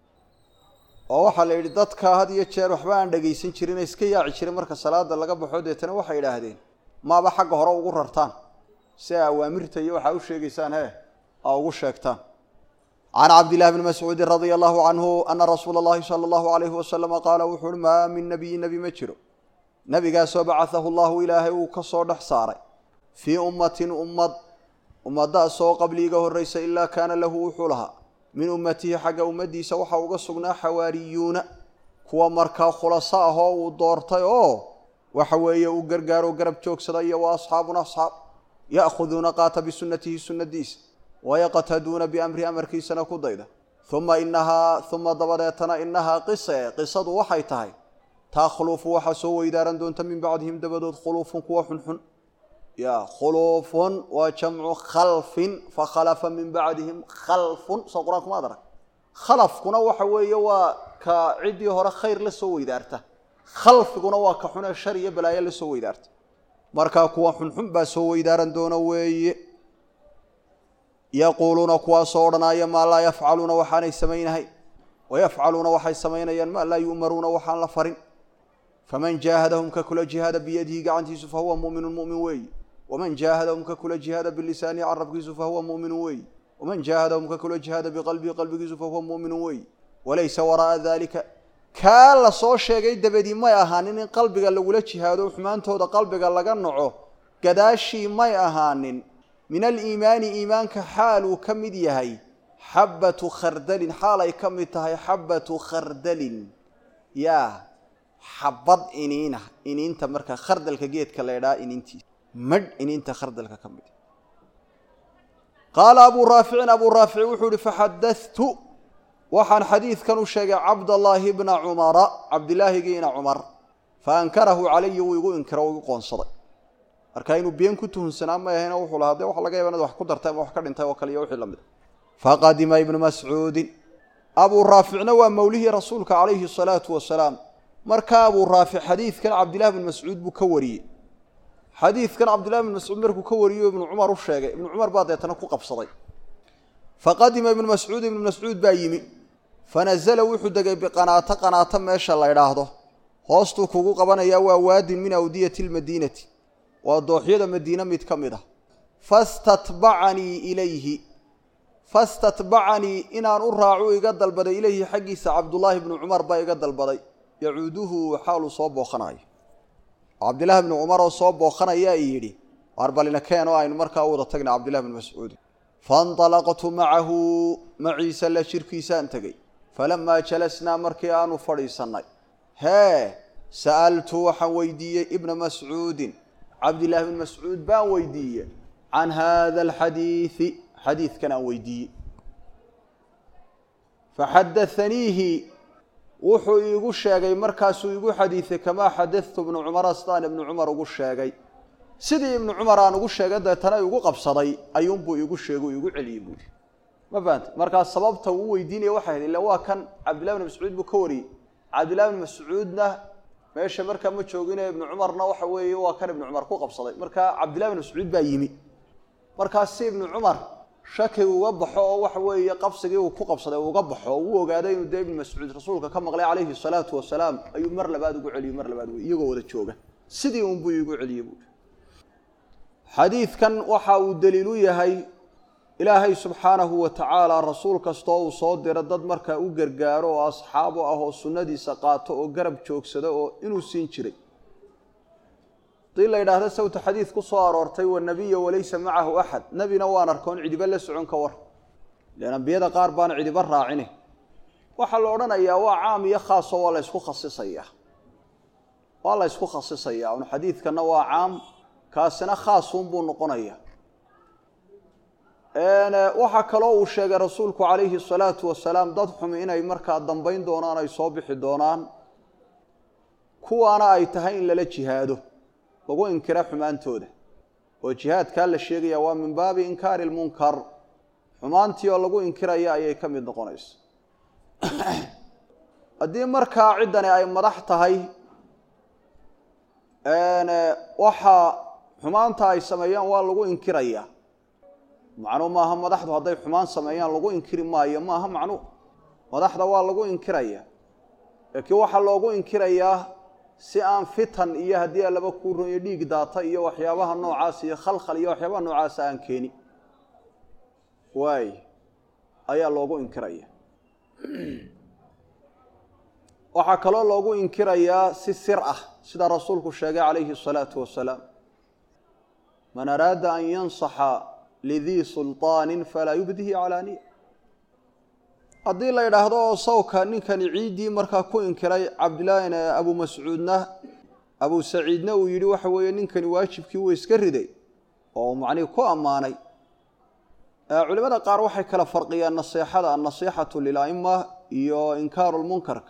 oo waxaa la yidhi dadka had iyo jeer waxba aan dhagaysan jirin iska yaaci jirin marka salaada laga baxo deetana waxay idhaahdeen maaba xagga hore ugu rartaan si ay awaamirta iyo waxaa u sheegaysaan he aa ugu sheegtaan can cabdillahi bni mascuudin radia allahu canhu ana rasuula allahi sala allahu alayhi wasalama qaala wuxu uhi maa min nabiyin nebi ma jiro nebigaasoo bacathahu llahu ilaahay uu ka soo dhex saaray fii ummatin ummad ummadaasoo qabli iga horreysa ilaa kaana lahu wuxuu lahaa min ummatihi xagga ummaddiisa waxaa uga sugnaa xawaariyuuna kuwa markaa khulaso ah oo uu doortay oo waxa weeye uu gargaaro garab joogsada iyo wa asxaabuna asxaab ya'khuduuna qaata bisunnatihi sunnadiisa wayaqtaduuna biamri amarkiisana ku dayda uma inahaa uma dabadeetana inahaa qise qisadu waxay tahay takhlufu waxaa soo weydaaran doonta min bacdihim dabadood khuluufun kuwa xunxun ya khuluufun waa jamcu khalfin fakhalafa min bacdihim khalfun soo qur-aanku maad arag khalafkuna waxa weeye waa ka ciddii hore khayr la soo weydaarta khalfiguna waa ka xunee shar iyo balaayo la soo weydaarta markaa kuwa xunxun baa soo weydaaran doona weeye yaquuluuna kuwaasoo odhanaya maa laa yafcaluuna waxaanay samaynahay wayafcaluuna waxay samaynayaan maa laa yu'maruuna waxaan la farin faman jaahadahum ka kula jihaada biyadihi gacantiisu fahuwa mu'minun mu'min weeyi waman jaahadahum ka kula jihaada bilisaanihi carabkiisu fahuwa mu'minun weeyi waman jaahadahum ka kula jihaada biqalbihi qalbigiisu fahuwa mu'minun weeyi walaysa waraa'a dalika kaa la soo sheegay dabadii may ahaanin in qalbiga lagula jihaado xumaantooda qalbiga laga naco gadaashii may ahaanin min aliimaani iimaanka xaal uu ka mid yahay xabbatu khardalin xaal ay ka mid tahay xabbatu khardalin yaa xabad iniina iniinta marka khardalka geedka la ydhaha iniintiisa madh iniinta khardalka ka mid qaala abuu raaficin abuu raafici wuxuu ihi faxadatu waxaan xadiidkan u sheegay cabdallaahi bna cumara cabdilaahigiina cumar faankarahu calaya wuu igu inkiro o igu qoonsaday marka inuu been ku tuhunsanaa may ahayna wuxuu lahaa dee waxa laga yaba inaad wax ku dartay ama wax ka dhintay oo kale iyo wixii lamid faqadima ibnu mascuudin abuu raaficna waa mawlihii rasuulka calayhi asalaatu wasalaam markaa abuu raafic xadiidkan cabdillahi bn mascuud buu ka wariyey xadiidkan cabdillahi bn mascuud markuu ka wariyo ibnu cumar u sheegay ibnu cumar baa deetana ku qabsaday faqadima ibnu mascuud ibnu mascuud baa yimi fanazala wuxuu degay biqanaato qanaato meesha la ydhaahdo hoostuu kugu qabanayaa waa waadin min awdiyati lmadiinati waa dooxyada madiine mid ka mid ah fastatbacanii ilayhi fastatbacanii inaan u raacu iga dalbaday ilayhi xaggiisa cabdullaahi bnu cumar baa iga dalbaday yacuuduhu xaaluu soo booqanayo cabdillahi bnu cumar oo soo booqanayaa i yidhi waar balina keen oo aynu markaa u wada tagna cabdillahi bnu mascuudin fainطalaqtu macahu maciisa la jirkiisaan tegey falamaa jalasnaa markii aanu fadhiisannay hee sa'altu waxaan weydiiyey ibna mascuudin cabdillahi bn mascuud baan weydiiyey can hada alxadiidi xadiidkan aan weydiiyey faxadaaniihi wuxuu iigu sheegay markaasuu igu xadiiday kamaa xadadtu ibnu cumara sidaan ibnu cumar ugu sheegay sidii ibnu cumar aan ugu sheegay deetana igu qabsaday ayuunbuu iigu sheegay igu celiyey buuri ma fahamte markaa sababta uu weydiinaya waxay hayd illa waa kan cabdillahi bn mascuud buu ka wariyey cabdillahi bn mascuudna meesha markaa ma joogine ibnu cumarna waxa weeye waa kan ibnu cumar ku qabsaday markaa cabdillahi bn mascuud baa yimi markaas si ibnu cumar shaki uga baxo oo waxa weeye qabsigii uu ku qabsaday uga baxo oo uu ogaaday inuu dee ibnu mascuud rasuulka ka maqlay calayhi salaatu wasalaam ayuu mar labaad ugu celiyey mar labaad wey iyagoo wada jooga sidii unbuu iigu celiyey buui xadiidkan waxa uu daliil u yahay ilaahay subxaanahu wa tacaala rasuul kastoo uu soo diro dad markaa u gargaaro oo asxaabo ah oo sunnadiisa qaato oo garab joogsada oo inuu siin jiray hadii la yidhaahdo sawta xadiid ku soo aroortay wanabiya walaysa macahu axad nebina waan arkoon cidiba la socon ka war ilan ambiyada qaar baana cidiba raacine waxaa la odhanayaa waa caam iyo khaaso waa la ysku khasisayaa waa la ysku khasisayaa un xadiidkana waa caam kaasina khaasunbuu noqonaya waxaa kaloo uu sheegay rasuulku calayhi salaatu wasalaam dad xumi inay markaa dambayn doonaan ay soo bixi doonaan kuwaana ay tahay in lala jihaado lagu inkira xumaantooda oo jihaadkaa la sheegaya waa min baabi inkaari lmunkar xumaantii oo lagu inkiraya ayay ka mid noqonaysa haddii markaa ciddani ay madax tahay waxaa xumaanta ay sameeyaan waa lagu inkiraya macnuu maaha madaxdu hadday xumaan sameeyaan lagu inkiri maayo maaha macnuu madaxda waa lagu inkiraya laakiin waxaa loogu inkirayaa si aan fitan iyo haddii alaba kuu royo dhiig daata iyo waxyaabaha noocaas iyo khalkhal iyo waxyaabaha noocaasa aan keeni waay ayaa loogu inkiraya waxaa kaloo loogu inkirayaa si sir ah sida rasuulku sheegay calayhi الsalaatu wasalaam man araada an yansaxa lidii sulطaani falaa yubdihi calaaniya haddii la yidhaahdo oo sawka ninkani ciiddii markaa ku inkiray cabdillaahin abu mascuudna abu saciidna uu yidhi waxa weeye ninkani waajibkii wuu iska riday oo macnihi ku ammaanay culimada qaar waxay kala farqiyaan naseexada annasiixatu lila'ima iyo inkaaru lmunkarka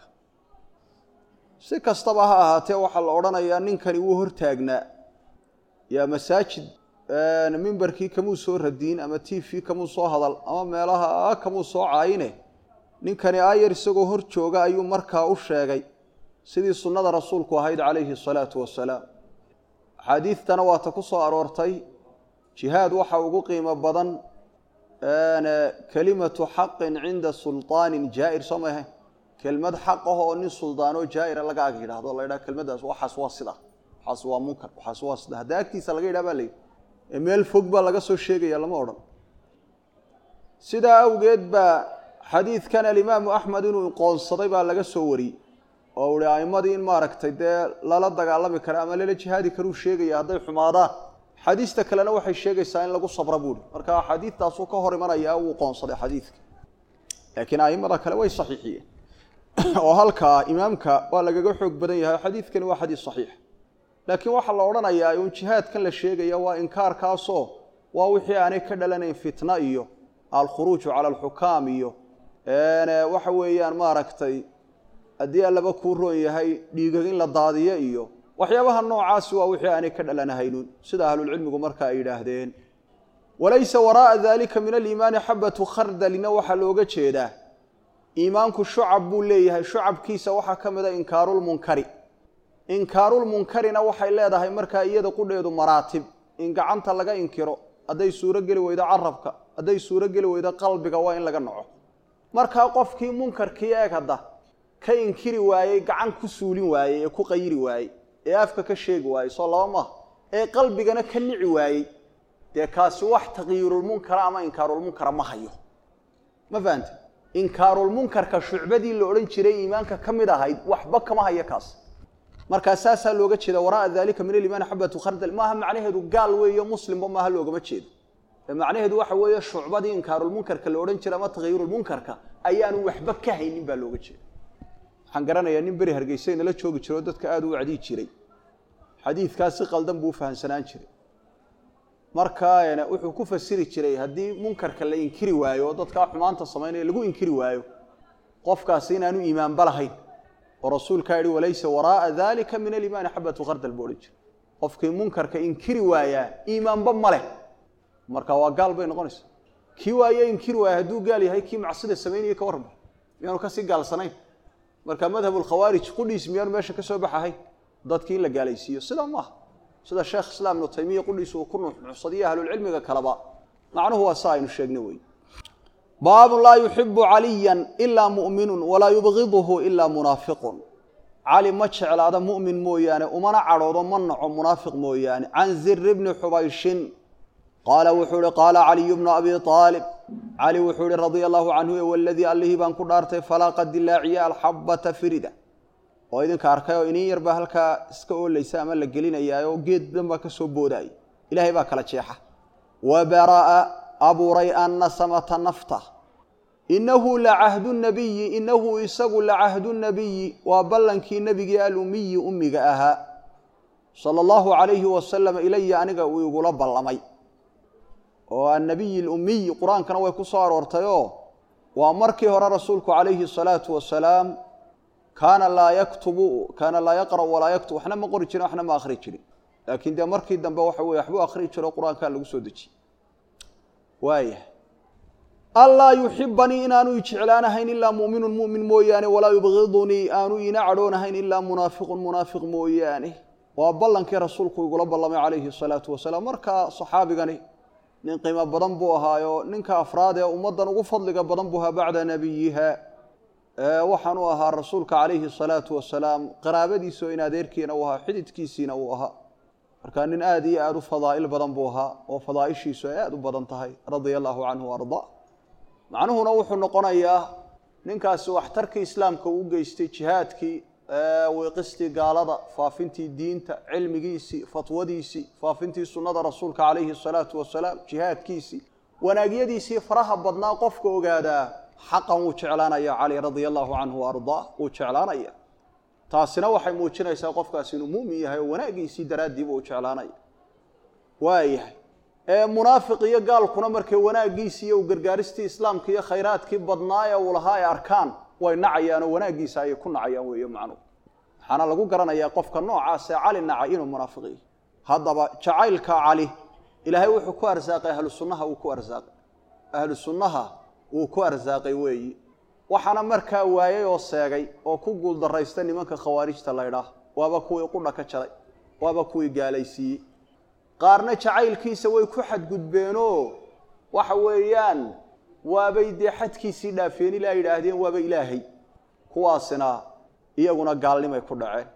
si kastaba ha ahaatee waxaa la odhanayaa ninkani wuu hortaagnaa yaa masaajid mimbarkii kamuu soo radiin ama t v kamuu soo hadal ama meelaha kamuu soo caayine ninkani aayar isagoo hor jooga ayuu markaa u sheegay sidii sunnada rasuulku ahayd calayhi salaatu wasalaam axaadiidtana waata ku soo aroortay jihaad waxa ugu qiimo badan kelimatu xaqin cinda sulطaanin jaa'ir soo ma ahayn kelmad xaq ah oo nin suldaanoo jaa'ira laga ag yidhahdo la ydhaha kelmaddaas waxaas waa sida waxaas waa munkar waxaas waa sida hadda agtiisa laga yidhaha baa la yidhi ee meel fog baa laga soo sheegaya lama odhan sidaa awgeed baa xadiidkan alimaamu axmed inuu qoonsaday baa laga soo wariyey oo uhi a'imadii in maaragtay dee lala dagaalami kara ama lala jihaadi karuu sheegaya hadday xumaadaan xadiista kalena waxay sheegaysaa in lagu sabra buuhi marka xadiidtaasuu ka hor imanayaa wuu qoonsaday xadiidka laakiin a'imada kale way saxiixiyeen oo halkaa imaamka waa lagaga xoog badan yahay xadiidkani waa xadiis saxiix laakiin waxaa la odhanayaa un jihaadkan la sheegaya waa inkaarkaasoo waa wixii aanay ka dhalanayn fitna iyo alkhuruuju cala alxukaam iyo waxa weeyaan maaragtay haddii allaba kuu roon yahay dhiigag in la daadiyo iyo waxyaabaha noocaasi waa wixii aanay ka dhalanahaynun sida ahlulcilmigu marka ay yidhaahdeen walaysa waraa'a dalika min aliimaani xabatu khardalina waxaa looga jeedaa iimaanku shucab buu leeyahay shucabkiisa waxaa ka mida inkaarulmunkari inkaarulmunkarina waxay leedahay markaa iyada qudheedu maraatib in gacanta laga inkiro hadday suuro geli weydo carabka hadday suuro geli weydo qalbiga waa in laga naco markaa qofkii munkarkii eeg hadda ka inkiri waayey gacan ku suulin waayey ee ku qayiri waayey ee afka ka sheegi waayey soo laba maaha ee qalbigana ka nici waayey dee kaasi wax taqyiirulmunkara ama inkaarulmunkara ma hayo ma fahante inkaarulmunkarka shucbadii la odhan jiray iimaanka ka mid ahayd waxba kama hayo kaas markaa saasaa looga jeeda waraa'a dalika min aliimaani xabatu khardal maaha macnaheedu gaal weeyo muslimba maaha loogama jeedo ee macnaheedu waxa weeye shucbadii inkaarulmunkarka la odhan jiray ama taqyiirulmunkarka ayaanu waxba ka haynin baa looga jeeda waxaan garanayaa nin beri hargeysa inala joogi jiro oo dadka aada u wacdii jiray xadiidkaas si qaldan buu u fahamsanaan jiray markaa wuxuu ku fasiri jiray haddii munkarka la inkiri waayo oo dadkaa xumaanta samaynaya lagu inkiri waayo qofkaasi inaanu iimaanba lahayn oo rasuulkaa yihi walaysa waraa'a dalika min aliimaani xabatu khardal buu odhan jiray qofkii munkarka inkiri waayaa iimaanba ma leh marka waa gaal bay noqonaysa kii waaye inkiri waaya hadduu gaal yahay kii macsida samaynaya ka warrama miyaanu kasii gaalsanayn marka madhabulkhawaarij qudhiis miyaanu meesha ka soo baxahayn dadkii in la gaalaysiiyo sidaa maaha sida sheekh islaam ibnu taymiya qudhiis uu ku nuuxnuuxsadiyo ahlulcilmiga kaleba macnuhu waa sa aynu sheegnay wey baabun laa yuxibu caliyan ilaa mu'minun walaa yubgiduhu ilaa munaafiqun cali ma jeclaado mu'min mooyaane umana cadhoodo ma naco munaafiq mooyaane can ziri bni xubayshin qaala wuxuu ihi qaala caliyu bnu abi aalib cali wuxuu ihi radia allahu canhu e waladii allihii baan ku dhaartay falaaqa dilaaciya alxabata firida oo idinka arkay oo inin yar baa halkaa iska oolaysa ama la gelinayaa oo geed dhan baa ka soo boodaya ilaahay baa kala jeexa wa bara'a abuuray annasamata nafta inahu lacahdu nabiyi inahu isagu lacahdu nabiyi waa ballankii nebigii alumiyi ummiga ahaa sala allahu calayhi wasalam ilaya aniga uu igula ballamay oo annabiyi lummiy qur-aankana way ku soo aroortayoo waa markii hore rasuulku calayhi asalaatu wasalaam kaana laa yaktubu kaana laa yaqra'u walaa yaktub waxna ma qori jirin waxna ma akhri jirin laakiin dee markii dambe waxa weye waxbuu akhri jiro qur-aankaa lagu soo dejiyey waaya allaa yuxibanii inaanu i jeclaanahayn ilaa mu'minun mu'min mooyaane walaa yubgidunii aanu iina cadhoonahayn ilaa munaafiqun munaafiq mooyaane waa ballankii rasuulku igula ballamay calayhi asalaatu wasalaam markaa saxaabigani nin qiimo badan buu ahaayo ninka afraad ee ummaddan ugu fadliga badan buu ahaa bacda nabiyiha waxaan u ahaa rasuulka calayhi asalaatu wasalaam qaraabadiisa oo in adeerkiina uu ahaa xididkiisiina uu ahaa markaa nin aada iyo aada u fadaa'il badan buu ahaa oo fadaaishiisu ay aada u badan tahay radia allahu canhu arda macnuhuna wuxuu noqonayaa ninkaasi waxtarkii islaamka uu geystay jihaadkii wiiqistii gaalada faafintii diinta cilmigiisii fatwadiisii faafintii sunnada rasuulka calayhi asalaatu wasalaam jihaadkiisii wanaagyadiisii faraha badnaa qofka ogaadaa xaqan wuu jeclaanaya cali radia allahu canhu ardaa wuu jeclaanaya taasina waxay muujinaysaa qofkaasi inuu mu'min yahay oo wanaagiisii daraaddiiba uu jeclaanaya waayahay munaafiq iyo gaalkuna markay wanaaggiisii iyo gargaaristii islaamka iyo khayraadkii badnaa ee uu lahaa ay arkaan way nacayaan oo wanaaggiisa ayay ku nacayaan weeye macnuhu waxaana lagu garanayaa qofka noocaas ee cali nacay inuu munaafiq yahay haddaba jacaylka cali ilaahay wuxuu ku arsaaqay ahlu sunnaha wuu ku arsaaqay ahlu sunnaha wuu ku arsaaqay weeyi waxaana markaa waayey oo seegay oo ku guuldarraysta nimanka khawaarijta laydhaah waaba kuwii qudha ka jaray waaba kuwii gaalaysiiyey qaarna jacaylkiisa way ku xadgudbeenoo waxa weeyaan waabay dee xadkiisii dhaafeen ilaa yidhaahdeen waaba ilaahay kuwaasina iyaguna gaalnimay ku dhaceen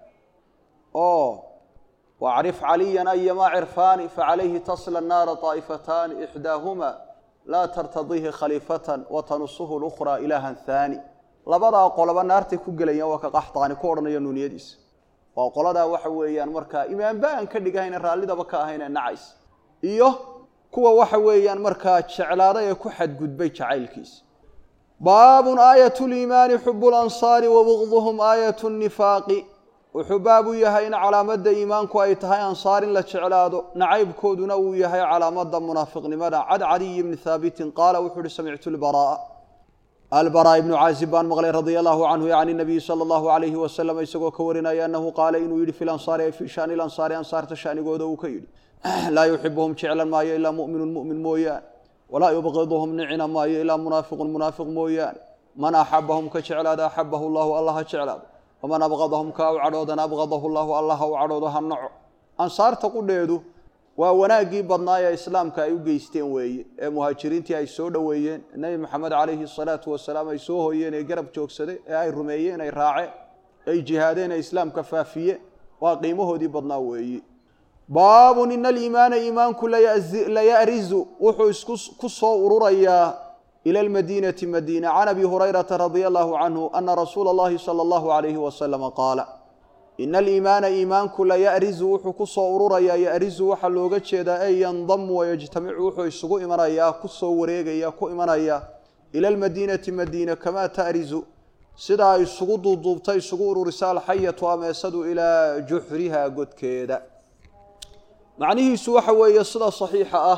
oo wacrif caliyan ayamaa cirfaani facalayhi tasla naara طaa'ifataani ixdaahuma laa tartadiihi khaliifatan watanusuhu lukhraa ilaahan haani labadaa qoloba naartay ku gelayaan waa ka qaxtaani ku odhanaya nuuniyadiisa waa qoladaa waxa weeyaan markaa imaamba aan ka dhigahayna raallidaba ka ahayne nacays iyo kuwa waxa weeyaan markaa jeclaaday ee ku xadgudbay jacaylkiisa baabun aayat liimaani xubu lansaari wa bugduhum aayat nifaaqi wuxuu baab u yahay in calaamadda iimaanku ay tahay ansaar in la jeclaado nacaybkooduna uu yahay calaamadda munaafiqnimada cad cadiy bni haabitin qaala wuxuu uhi samictu lbaraa albaraa ibnu caazib baan maqlay radia allahu canhu yani nabiyi sala allahu alayhi wasalam isagoo ka warinaya annahu qaala inuu yidhi fi lansaari ay fii shani lansaari ansaarta shanigooda uu ka yidhi laa yuxibuhum jeclan maayo ilaa mu'minun mu'min mooyaane walaa yubqiduhum nicina maayo ilaa munaafiqun munaafiq mooyaane man axabahum ka jeclaada axabahu llahu allah ha jeclaado waman abqadahum kaa u cadhoodana abqadahu llahu allah ha u cadhoodo ha naco ansaarta qudheedu waa wanaaggii badnaa ee islaamka ay u geysteen weeye ee muhaajiriintii ay soo dhoweeyeen nebi maxamed calayhi salaatu wasalaam ay soo hoyeen ee garab joogsaday ee ay rumeeyeen ay raaceen ay jihaadeen ee islaamka faafiyeen waa qiimahoodii badnaa weeye baabun ina aliimaana iimaanku layarizu wuxuu isku ku soo ururayaa ila almadiinati madiina can abi hurayrata radia allahu canhu ana rasuula allahi sala allahu alayhi wasalama qaala ina aliimaana iimaanku layarizu wuxuu ku soo ururayaa yarizu waxaa looga jeedaa ey yandamu wayajtamicu wuxuu isugu imanayaa ku soo wareegaya ku imanaya ila almadiinati madiina kamaa ta'rizu sidaa isugu duuduubta isugu ururisa alxayatu ameesadu ilaa juxriha godkeeda macnihiisu waxa weeye sida saxiixa ah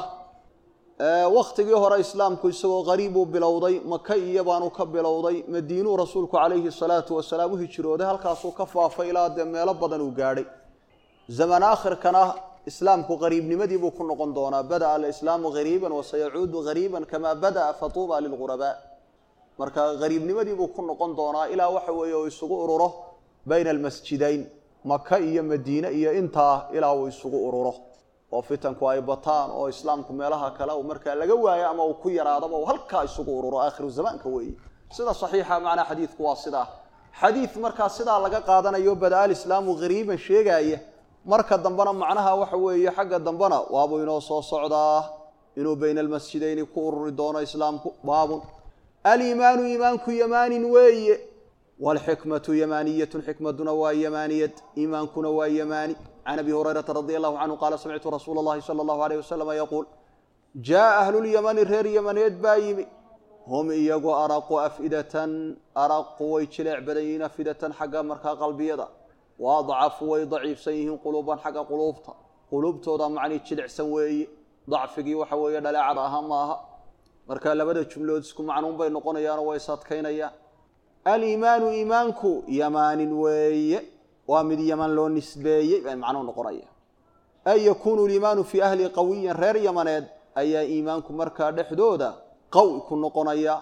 wakhtigii hore islaamku isagoo qariibuu bilowday maka iyo baanu ka bilowday madiinuu rasuulku calayhi salaatu wasalaam u hijrooday halkaasuu ka faafay ilaa dee meelo badan uu gaadhay zaman aakhirkana islaamku qariibnimadii buu ku noqon doonaa bada'a alislaamu hariiban wasayacuudu hariiban kamaa bada'a fatuuba lilghurabaa marka hariibnimadii buu ku noqon doonaa ilaa waxa weeye uu isugu ururo bayna almasjidayn maka iyo madiine iyo intaa ilaa uu isugu ururo oo fitanku ay bataan oo islaamku meelaha kale uu markaa laga waayo ama uu ku yaraadaba uu halkaa isugu ururo aakhiru zamaanka weeye sida saxiixa macnaa xadiidku waa sidaa xadiid markaa sidaa laga qaadanayo bada alislaamu hariiban sheegaaya marka dambena macnaha waxa weeye xagga dambena waabuu inoo soo socdaa inuu bayna almasjidayni ku ururi doono islaamku baabun aliimaanu iimaanku yamaanin weeye waalxikmatu yamaaniyatun xikmaduna waa yamaaniyad iimaankuna waa yamaani can abi hurayrata radi allahu canhu qaala samictu rasuula allahi sala allahu alayh wasalama yaquul jaa ahlulyamani reer yamaneed baa yimi hum iyagu araqu afidatan araqu way jileec badan yihiin afidatan xagga markaa qalbiyada wa adcafu way daciifsan yihiin quluuban xagga quluubta quluubtooda macnii jilicsan weeye dacfigii waxa weeye dhaleecada aha maaha marka labada jumlood isku macnuun bay noqonayaanoo way sadkaynayaan aliimaanu iimaanku yamaanin weeye waa mid yaman loo nisbeeyey bay macnuu noqonaya ay yakuunu liimaanu fii ahli qawiyin reer yamaneed ayaa iimaanku markaa dhexdooda qawi ku noqonaya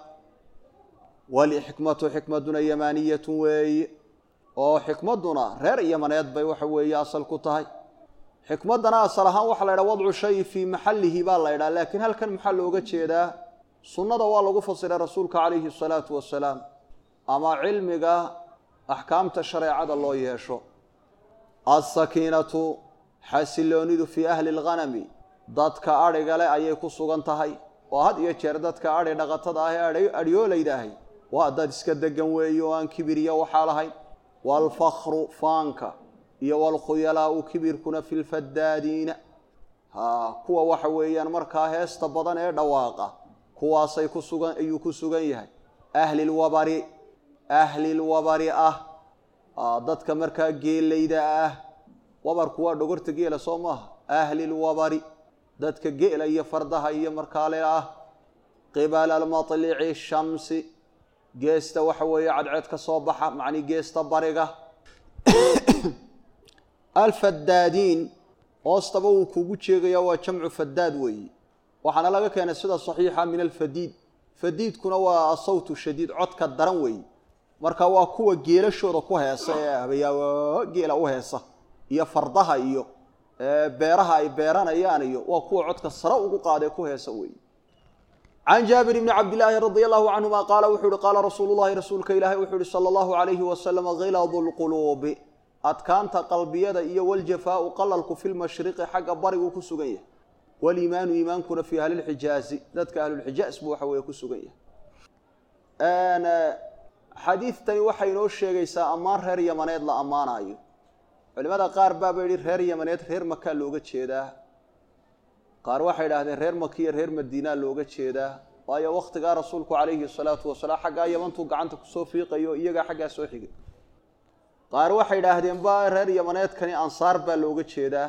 walxikmatu xikmaduna yamaaniyatun weeye oo xikmaduna reer yamaneed bay waxa weeye asal ku tahay xikmaddana asal ahaan waxaa la ydhaha wadcu shay fii maxallihi baa la ydhaha laakiin halkan maxaa looga jeedaa sunnada waa lagu fasiray rasuulka calayhi asalaatu wasalaam ama cilmiga axkaamta shareecada loo yeesho alsakiinatu xasiloonidu fii ahli alghanami dadka adhiga leh ayay ku sugan tahay oo had iyo jeer dadka adhi dhaqatada ah ee adhyoolaydahay waa dad iska degan weeye oo aan kibiriya waxaa lahayn waalfakru faanka iyo waalkhuyalaau kibirkuna fi lfadaadiina ha kuwa waxa weeyaan markaa heesta badan ee dhawaaqa kuwaasay ku sugan ayuu ku sugan yahay ahli lwabari ahli lwabari ah dadka markaa geelayda ah wabarku waa dhogorta geela soo maaha ahli lwabari dadka geela iyo fardaha iyo markaale ah qibala almatlici shamsi geesta waxa weeye cadceed ka soo baxa macnii geesta bariga alfadaadiin hoostaba wuu kugu jeegaya waa jamcu fadaad weeye waxaana laga keenay sida saxiixa min alfadiid fadiidkuna waa asawtu shadiid codka daran weeye marka waa kuwa geelashooda ku heesa ee habayaa geela u heesa iyo fardaha iyo beeraha ay beeranayaan iyo waa kuwa codka sare ugu qaadee ku heesa weeye can jaabir bni cabdilaahi radi allahu canhuma qaala wuxuu uhi qaala rasuulu llahi rasuulka ilaahay wuxuu uhi sala allahu alayhi wasalam khiladu lquluubi adkaanta qalbiyada iyo waljafaau qalalku fi lmashriqi xagga bariguu ku sugan yahay waliimaanu iimaankuna fii ahlilxijaazi dadka ahlulxijaaz buu waxa weeye ku sugan yahay xadiidtani waxay inoo sheegaysaa ammaan reer yamaneed la ammaanayo culimada qaar baaba yidhi reer yamaneed reer makaa looga jeedaa qaar waxay idhaahdeen reer makiya reer madiinaa looga jeedaa waayo wakhtigaa rasuulku calayhi salaatu wasalaam xaggaa yamantuu gacanta kusoo fiiqayo iyagaa xaggaa soo xigay qaar waxay idhaahdeen ba reer yamaneedkani ansaar baa looga jeedaa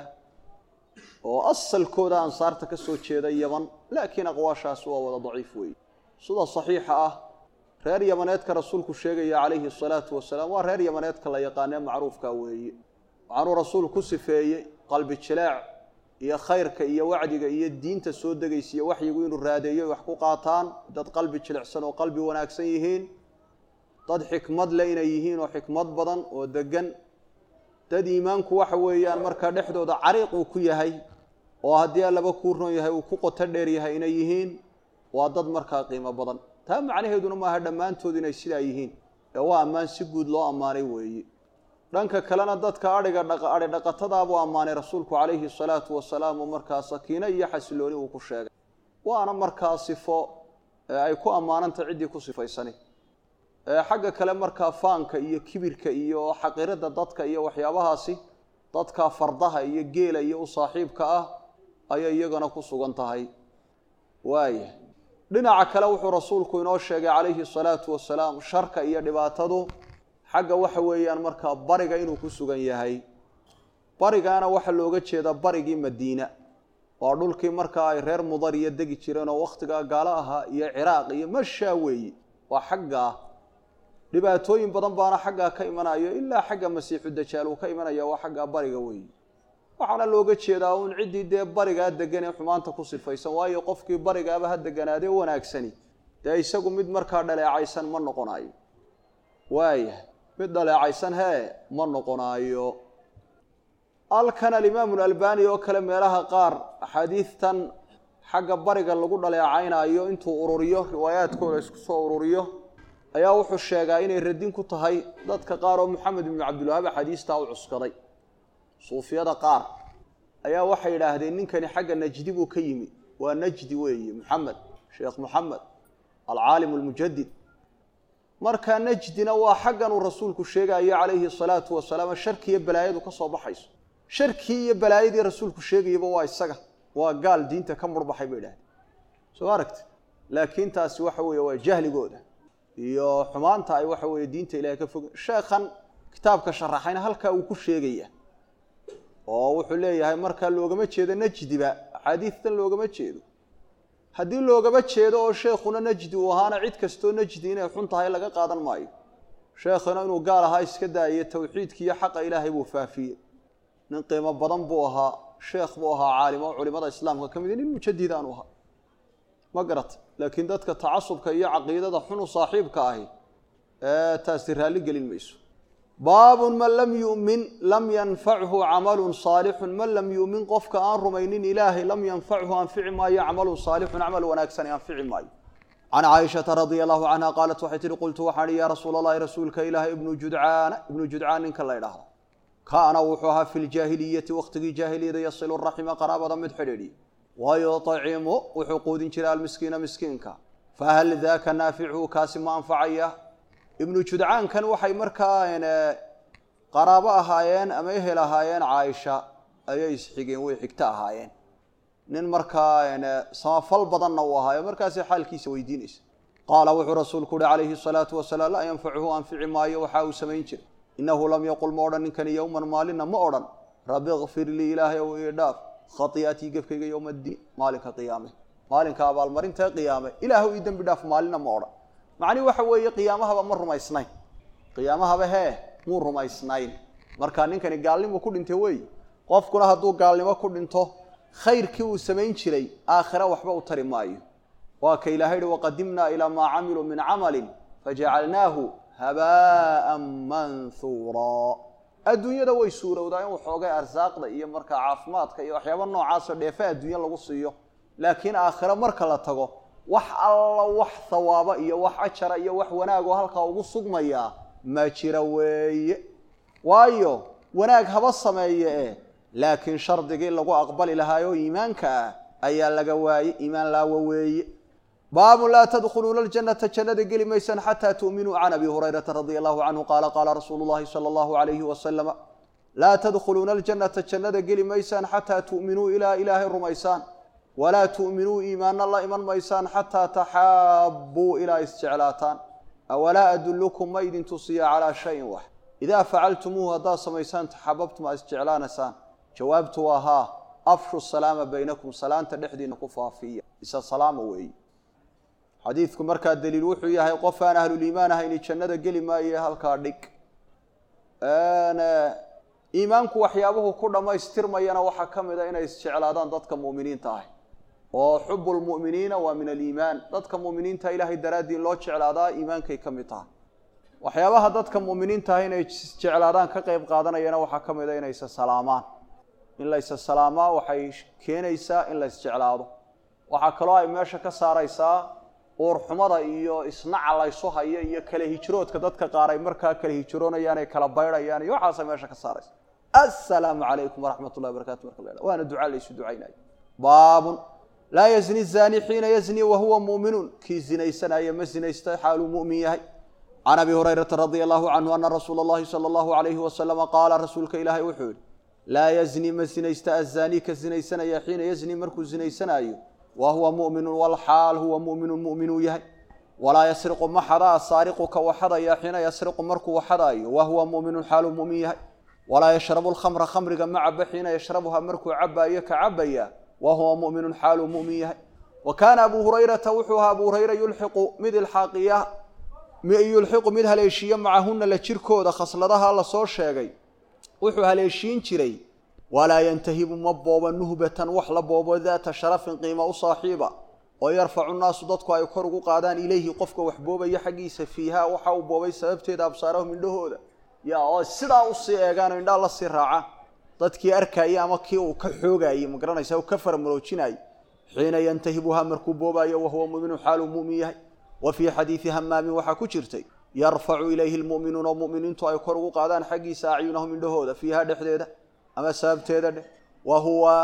oo asalkooda ansaarta ka soo jeeda yaman laakiin aqwaashaasi waa wada daciif weeye sida saxiixa ah reer yamaneedka rasuulku sheegaya calayhi salaatu wasalaam waa reer yamaneedka la yaqaanee macruufka weeye waxaanuu rasuul ku sifeeyey qalbi jileec iyo khayrka iyo wacdiga iyo diinta soo degaysa iyo waxyigu inuu raadeeyo wax ku qaataan dad qalbi jilicsan oo qalbi wanaagsan yihiin dad xikmad leh inay yihiin oo xikmad badan oo degan dad iimaanku waxa weeyaan markaa dhexdooda cariiq uu ku yahay oo haddii allaba kuu ron yahay uu ku qoto dheer yahay inay yihiin waa dad markaa qiimo badan taa macnaheeduna maaha dhammaantood inay sidaa yihiin ee waa ammaan si guud loo ammaanay weeye dhanka kalena dadka adhiga adhi dhaqatadaabuu ammaanay rasuulku calayhi salaatu wasalaam oo markaa sakiino iyo xasilooni uu ku sheegay waana markaa sifo ay ku ammaanantah ciddii ku sifaysani xagga kale markaa faanka iyo kibirka iyo xaqiirada dadka iyo waxyaabahaasi dadka fardaha iyo geela iyo u saaxiibka ah ayay iyagana ku sugan tahay waaya dhinaca kale wuxuu rasuulku inoo sheegay calayhi salaatu wasalaam sharka iyo dhibaatadu xagga waxa weeyaan markaa bariga inuu ku sugan yahay barigaana waxaa looga jeedaa barigii madiina waa dhulkii markaa ay reer mudar iyo degi jireen oo wakhtigaa gaalo ahaa iyo ciraaq iyo mashaa weeye waa xaggaa dhibaatooyin badan baana xaggaa ka imanayo ilaa xagga masiixu dajaal uu ka imanaya waa xaggaa bariga weeye waxaana looga jeedaa uun ciddii dee barigaa degan ee xumaanta ku sifaysan waayo qofkii barigaaba ha deganaadee wanaagsani dee isagu mid markaa dhaleecaysan ma noqonayo waaya mid dhaleecaysan hee ma noqonaayo halkan alimaamu albani oo kale meelaha qaar axaadiidtan xagga bariga lagu dhaleecaynayo intuu ururiyo riwaayaadkooda isku soo ururiyo ayaa wuxuu sheegaa inay radin ku tahay dadka qaar oo moxamed ibnu cabdilwahaab axaadiistaa u cuskaday suufiyada qaar ayaa waxay yidhaahdeen ninkani xagga najdi buu ka yimi waa najdi weeye moxamed sheekh moxamed alcaalim almujadid marka najdina waa xaggan uu rasuulku sheegayo calayhi salaatu wasalaam sharki iyo balaayadu ka soo baxayso sharkii iyo balaayadii rasuulku sheegayaba waa isaga waa gaal diinta ka murbaxay bay idhahdeen soo ma aragti laakiin taasi waxa weeye waa jahligooda iyo xumaanta ay waxa weeye diinta ilahay ka fog sheekhan kitaabka sharaxayna halkaa uu ku sheegaya oo wuxuu leeyahay markaa loogama jeedo najdiba axaadiistan loogama jeedo haddii loogama jeedo oo sheekhuna najdi uu ahaana cid kastoo najdi inay xun tahay laga qaadan maayo sheekhuna inuu gaal ahaa iska daaye tawxiidki iyo xaqa ilaahay buu faafiyey nin qiimo badan buu ahaa sheekh buu ahaa caalim oo culimada islaamka ka mid nin mujadid aanu ahaa ma garata laakiin dadka tacasubka iyo caqiidada xunu saaxiibka ahi ee taasi raalli gelin mayso baabun man lam yu'min lam yanfachu camalun saalixun man lam yu'min qofka aan rumaynin ilaahay lam yanfachu anfici maayo camalun saalixun camal wanaagsan anfici maayo can caaishata radia allahu canha qaalat waxay tihi qultu waxaan ihi yaa rasuula allahi rasuulka ilaahay ibnu judcaana ibnu judcaan ninka la ydhaahdo kaana wuxuu ahaa fi ljaahiliyati waqtigii jaahiliyada yasilu raxima qaraabada mid xidhiidhiya wayuطcimu wuxuu quudin jiray almiskiina miskiinka fahal daaka naafichu kaasi ma anfacaya ibnu judcaankan waxay markaa qaraabo ahaayeen ama ehel ahaayeen caaisha ayay isxigeen way xigto ahaayeen nin markaa samafal badanna uu ahaayo markaasay xaalkiisa weydiinaysa qaala wuxuu rasuulku uhi calayhi salaatu wasalaam laa yanfacuhu anfici maayo waxa uu samayn jiray inahu lam yaqul ma odhan ninkani yowman maalina ma odhan rabi kfir lii ilaahay ow ii dhaaf khaiatii gefkayga yowma addiin maalinka qiyaame maalinka abaalmarintae qiyaame ilaahw ii dembi dhaaf maalina ma odhan macnihi waxa weeye qiyaamahaba ma rumaysnayn qiyaamahaba hee muu rumaysnayn marka ninkani gaalnimu ku dhintay wey qofkuna hadduu gaalnimo ku dhinto khayrkii uu samayn jiray aakhira waxba u tari maayo waa ka ilahay hi waqadimnaa ilaa maa camiluu min camalin fajacalnaahu habaa'an manhuuraa adduunyada way suurowdaa in waxoogay arsaaqda iyo markaa caafimaadka iyo waxyaaba noocaasoo dheefe adduunya lagu siiyo laakiin aakhiro marka la tago wax alla wax hawaaba iyo wax ajara iyo wax wanaagoo halkaa ugu sugmayaa ma jira weeye waayo wanaag haba sameeye e laakiin shardigii lagu aqbali lahaayoo iimaanka ah ayaa laga waayey iimaan laawa weeye baabun laa tadkhuluuna aljanata jannada geli maysaan xataa tu'minuu can abi hurayrata radia allahu canhu qaala qaala rasuulu llahi sala allahu alayhi wasalama laa tadkhuluuna aljannata jannada geli maysaan xataa tu'minuu ilaa ilaahay rumaysaan walaa tu'minuu iimaanna la iman maysaan xataa taxaabbuu ilaa isjeclaataan awalaa adullukum ma idin tusiya calaa shayin wax idaa facaltumuuhu haddaad samaysaan taxababtum aa isjeclaanaysaan jawaabtu waa haa afshu salaama baynakum salaanta dhexdiina ku faafiya isa salaama weeye xadiidku markaa daliil wuxuu yahay qof aan ahluliimaan ahayni jannada geli maaye halkaa dhig iimaanku waxyaabuhu ku dhammaystirmayana waxaa ka mid a inay isjeclaadaan dadka mu'miniinta ah oo xubu lmu'miniina waa min aliimaan dadka mu'miniinta ilaahay daraaddii loo jeclaadaa iimaankay ka mid tahay waxyaabaha dadka mu'miniinta ah inay isjeclaadaan ka qeyb qaadanayana waxaa ka mid a inay isa salaamaan in la isa salaamaa waxay keenaysaa in la isjeclaado waxaa kaloo ay meesha ka saaraysaa uurxumada iyo isnaca laysu hayo iyo kala hijroodka dadka qaar ay markaa kala hijroonayaan ay kala baydhayaan iyo waxaasay meesha ka saaraysa assalaamu calaykum waraxmat ullahi barakatu marka la waana duca laysu ducaynayo baabun laa yazni zani xiina yazni wahuwa mu'minuun kii zinaysanaya ma zinaysta xaaluu mu'min yahay can abi hurayrata radia allahu canhu ana rasuula allahi sala allahu alayhi wasalama qaala rasuulka ilaahay wuxuu yihi laa yazni ma zinaysta azani ka zinaysanaya xiina yazni markuu zinaysanaayo wa huwa mu'minu walxaal huwa mu'minun mu'minuu yahay walaa yasriqu ma xadaa saariqu ka waxadaya xiina yasriqu markuu waxadaayo wa huwa mu'minun xaaluu mu'min yahay walaa yashrabu lkhamra khamriga ma caba xiina yashrabuha markuu cabaayo ka cabaya wa huwa mu'minun xaaluu mu'min yahay wa kaana abuu hurayrata wuxuu ahaa abuu hurayra yulxiqu mid ilxaaqiya yulxiqu mid haleeshiiya macahuna la jirkooda khasladaha lasoo sheegay wuxuu haleeshiin jiray walaa yantahibu ma booba nuhbatan wax la boobo daata sharafin qiimo u saaxiiba oo yarfacu nnaasu dadku ay kor ugu qaadaan ilayhi qofka wax boobaya xaggiisa fiiha waxa uu boobay sababteeda absaarahum indhahooda ya oo sidaa usii eegaan oo indhaa lasii raacaan dadkii arkayay ama kii uu ka xoogayey ma garanaysa uu ka faramaroojinayay xiina yantahibuhaa markuu boobaayo wahuwa mu'minu xaaluu mu'min yahay wa fii xadiidi hamaamin waxaa ku jirtay yarfacu ilayhi lmu'minuuna oo mu'miniintu ay kor ugu qaadaan xaggiisa acyunahum indhahooda fiiha dhexdeeda ama sababteeda dheh wa huwa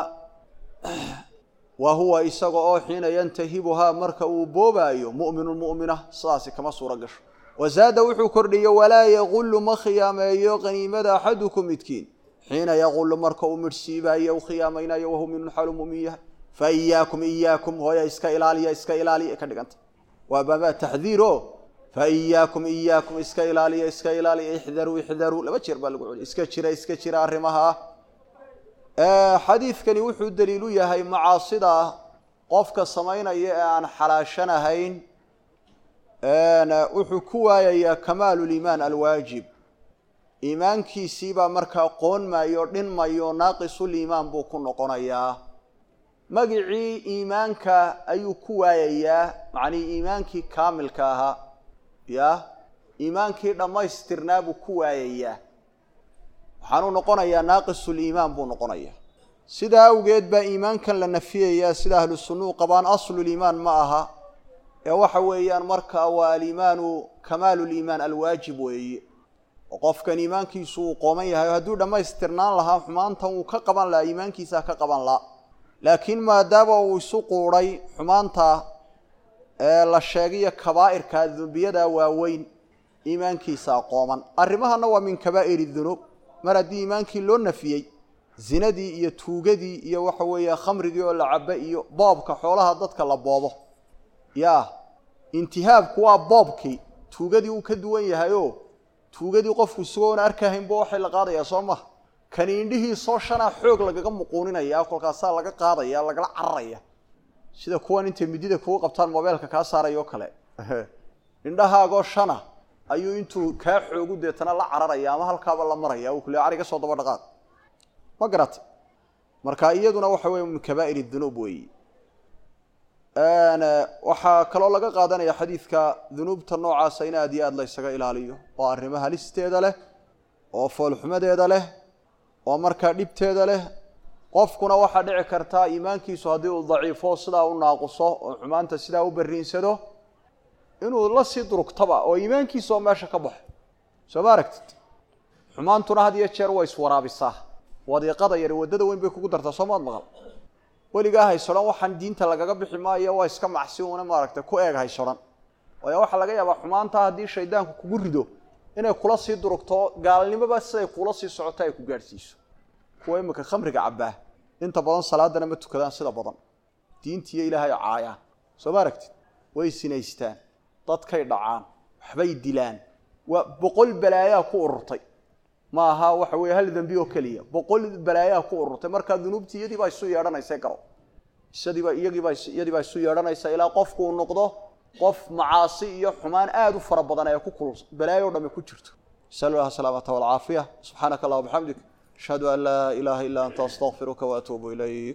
wa huwa isaga oo xiina yantahibuhaa marka uu boobaayo mu'minu mu'mina sidaasi kama suuro gasho wazaada wuxuu kordhiyey walaa yaqullu ma khiyaameeyo qaniimada axadukum midkiin xiina yaqullu marka uu midhsiibaayo u khiyaamaynayo wahu minun xaalu mu'min yahay fa iyaakum iyaakum hooya iska ilaaliya iska ilaaliya ka dhiganta waa baabaa taxdiir o fa iyaakum iyaakum iska ilaaliya iska ilaaliya ixdaruu ixdaruu laba jeer baa lagu celiya iska jira iska jira arrimaha ah xadiidkani wuxuu daliilu yahay macaasida qofka samaynaya ee aan xalaashanahayn wuxuu ku waayayaa kamaalu liimaan alwaajib iimaankiisiibaa markaa qoonmayo dhinmayo naaqisuliimaan buu ku noqonayaa magicii iimaanka ayuu ku waayayaa macnihii iimaankii kaamilka ahaa ya iimaankii dhammaystirnaa buu ku waayayaa waxaanuu noqonayaa naaqisuliimaan buu noqonayaa sidaa awgeed baa iimaankan la nafiyayaa sida ahlu sunnuu qabaan asluliimaan ma aha ee waxa weeyaan markaa waa aliimaanu kamaalu liimaan alwaajib weeye oo qofkan iimaankiisu uu qooman yahay hadduu dhammaystirnaan lahaa xumaantan wuu ka qaban lahaa iimaankiisaa ka qaban laha laakiin maadaama uu isu quudhay xumaanta ee la sheegayo kabaa'irka dembiyada waaweyn iimaankiisaa qooman arrimahana waa min kabaa'iri dunuub mar haddii iimaankii loo nafiyey zinadii iyo tuugadii iyo waxa weeye khamrigii oo la cabo iyo boobka xoolaha dadka la boobo ya intihaabku waa boobkii tuugadii uu ka duwan yahayo tuugadii qofku isagoona arkahaynba waxay la qaadayaa soo maha kani indhihiisoo shanaa xoog lagaga muquuninaya kolkaasaa laga qaadaya lagala cararaya sida kuwan intay midida kugu qabtaan mobeelka kaa saaraya oo kale indhahaagoo shana ayuu intuu kaa xoogu deetana la cararaya ama halkaaba la maraya uu kule ariga soo daba dhaqaaq ma garatay marka iyaduna waxa weeye min kabaa'ir dunuub weeyi waxaa kaloo laga qaadanaya xadiidka dunuubta noocaasa in aad iyo aad la ysaga ilaaliyo oo arrimo halisteeda leh oo foolxumadeeda leh oo markaa dhibteeda leh qofkuna waxaa dhici kartaa iimaankiisu haddii uu daciifo sidaa u naaquso oo xumaanta sidaa u barriinsado inuu la sii durugtaba oo iimaankiisa oo meesha ka baxo soo ma aragtid xumaantuna had iyo jeer way iswaraabisaa wadiiqada yari waddada weyn bay kugu dartaa soo maad maqal weligaa haysoran waxaan diinta lagaga bixi maayo waa iska macsi una maaragtay ku eeg haysoran waayo waxaa laga yaabaa xumaanta haddii shaydaanku kugu rido inay kula sii durugto gaalnimoba siday kula sii socoto ay ku gaadhsiiso kuwa imika khamriga cabbaa inta badan salaadana ma tukadaan sida badan diintiiyo ilaahay caayaan soo ma aragtid way sinaystaan dadkay dhacaan waxbay dilaan waa boqol balaayaa ku ururtay ma aha waxa weeye hal dembi oo keliya boqol balaayaa ku ururtay markaa dunuubtii iyadii baa isu yeedhanaysa garo isadiiba iyagiiba iyadii baa isu yeedhanaysa ilaa qofku uu noqdo qof macaasi iyo xumaan aada u fara badan ee ku kulus balaayo o dhami ku jirto nasal allah asalaamata walcaafiya subxaanaka allah bxamdik ashhadu an laa ilaaha illa anta astaqfiruka waatuubu ilayk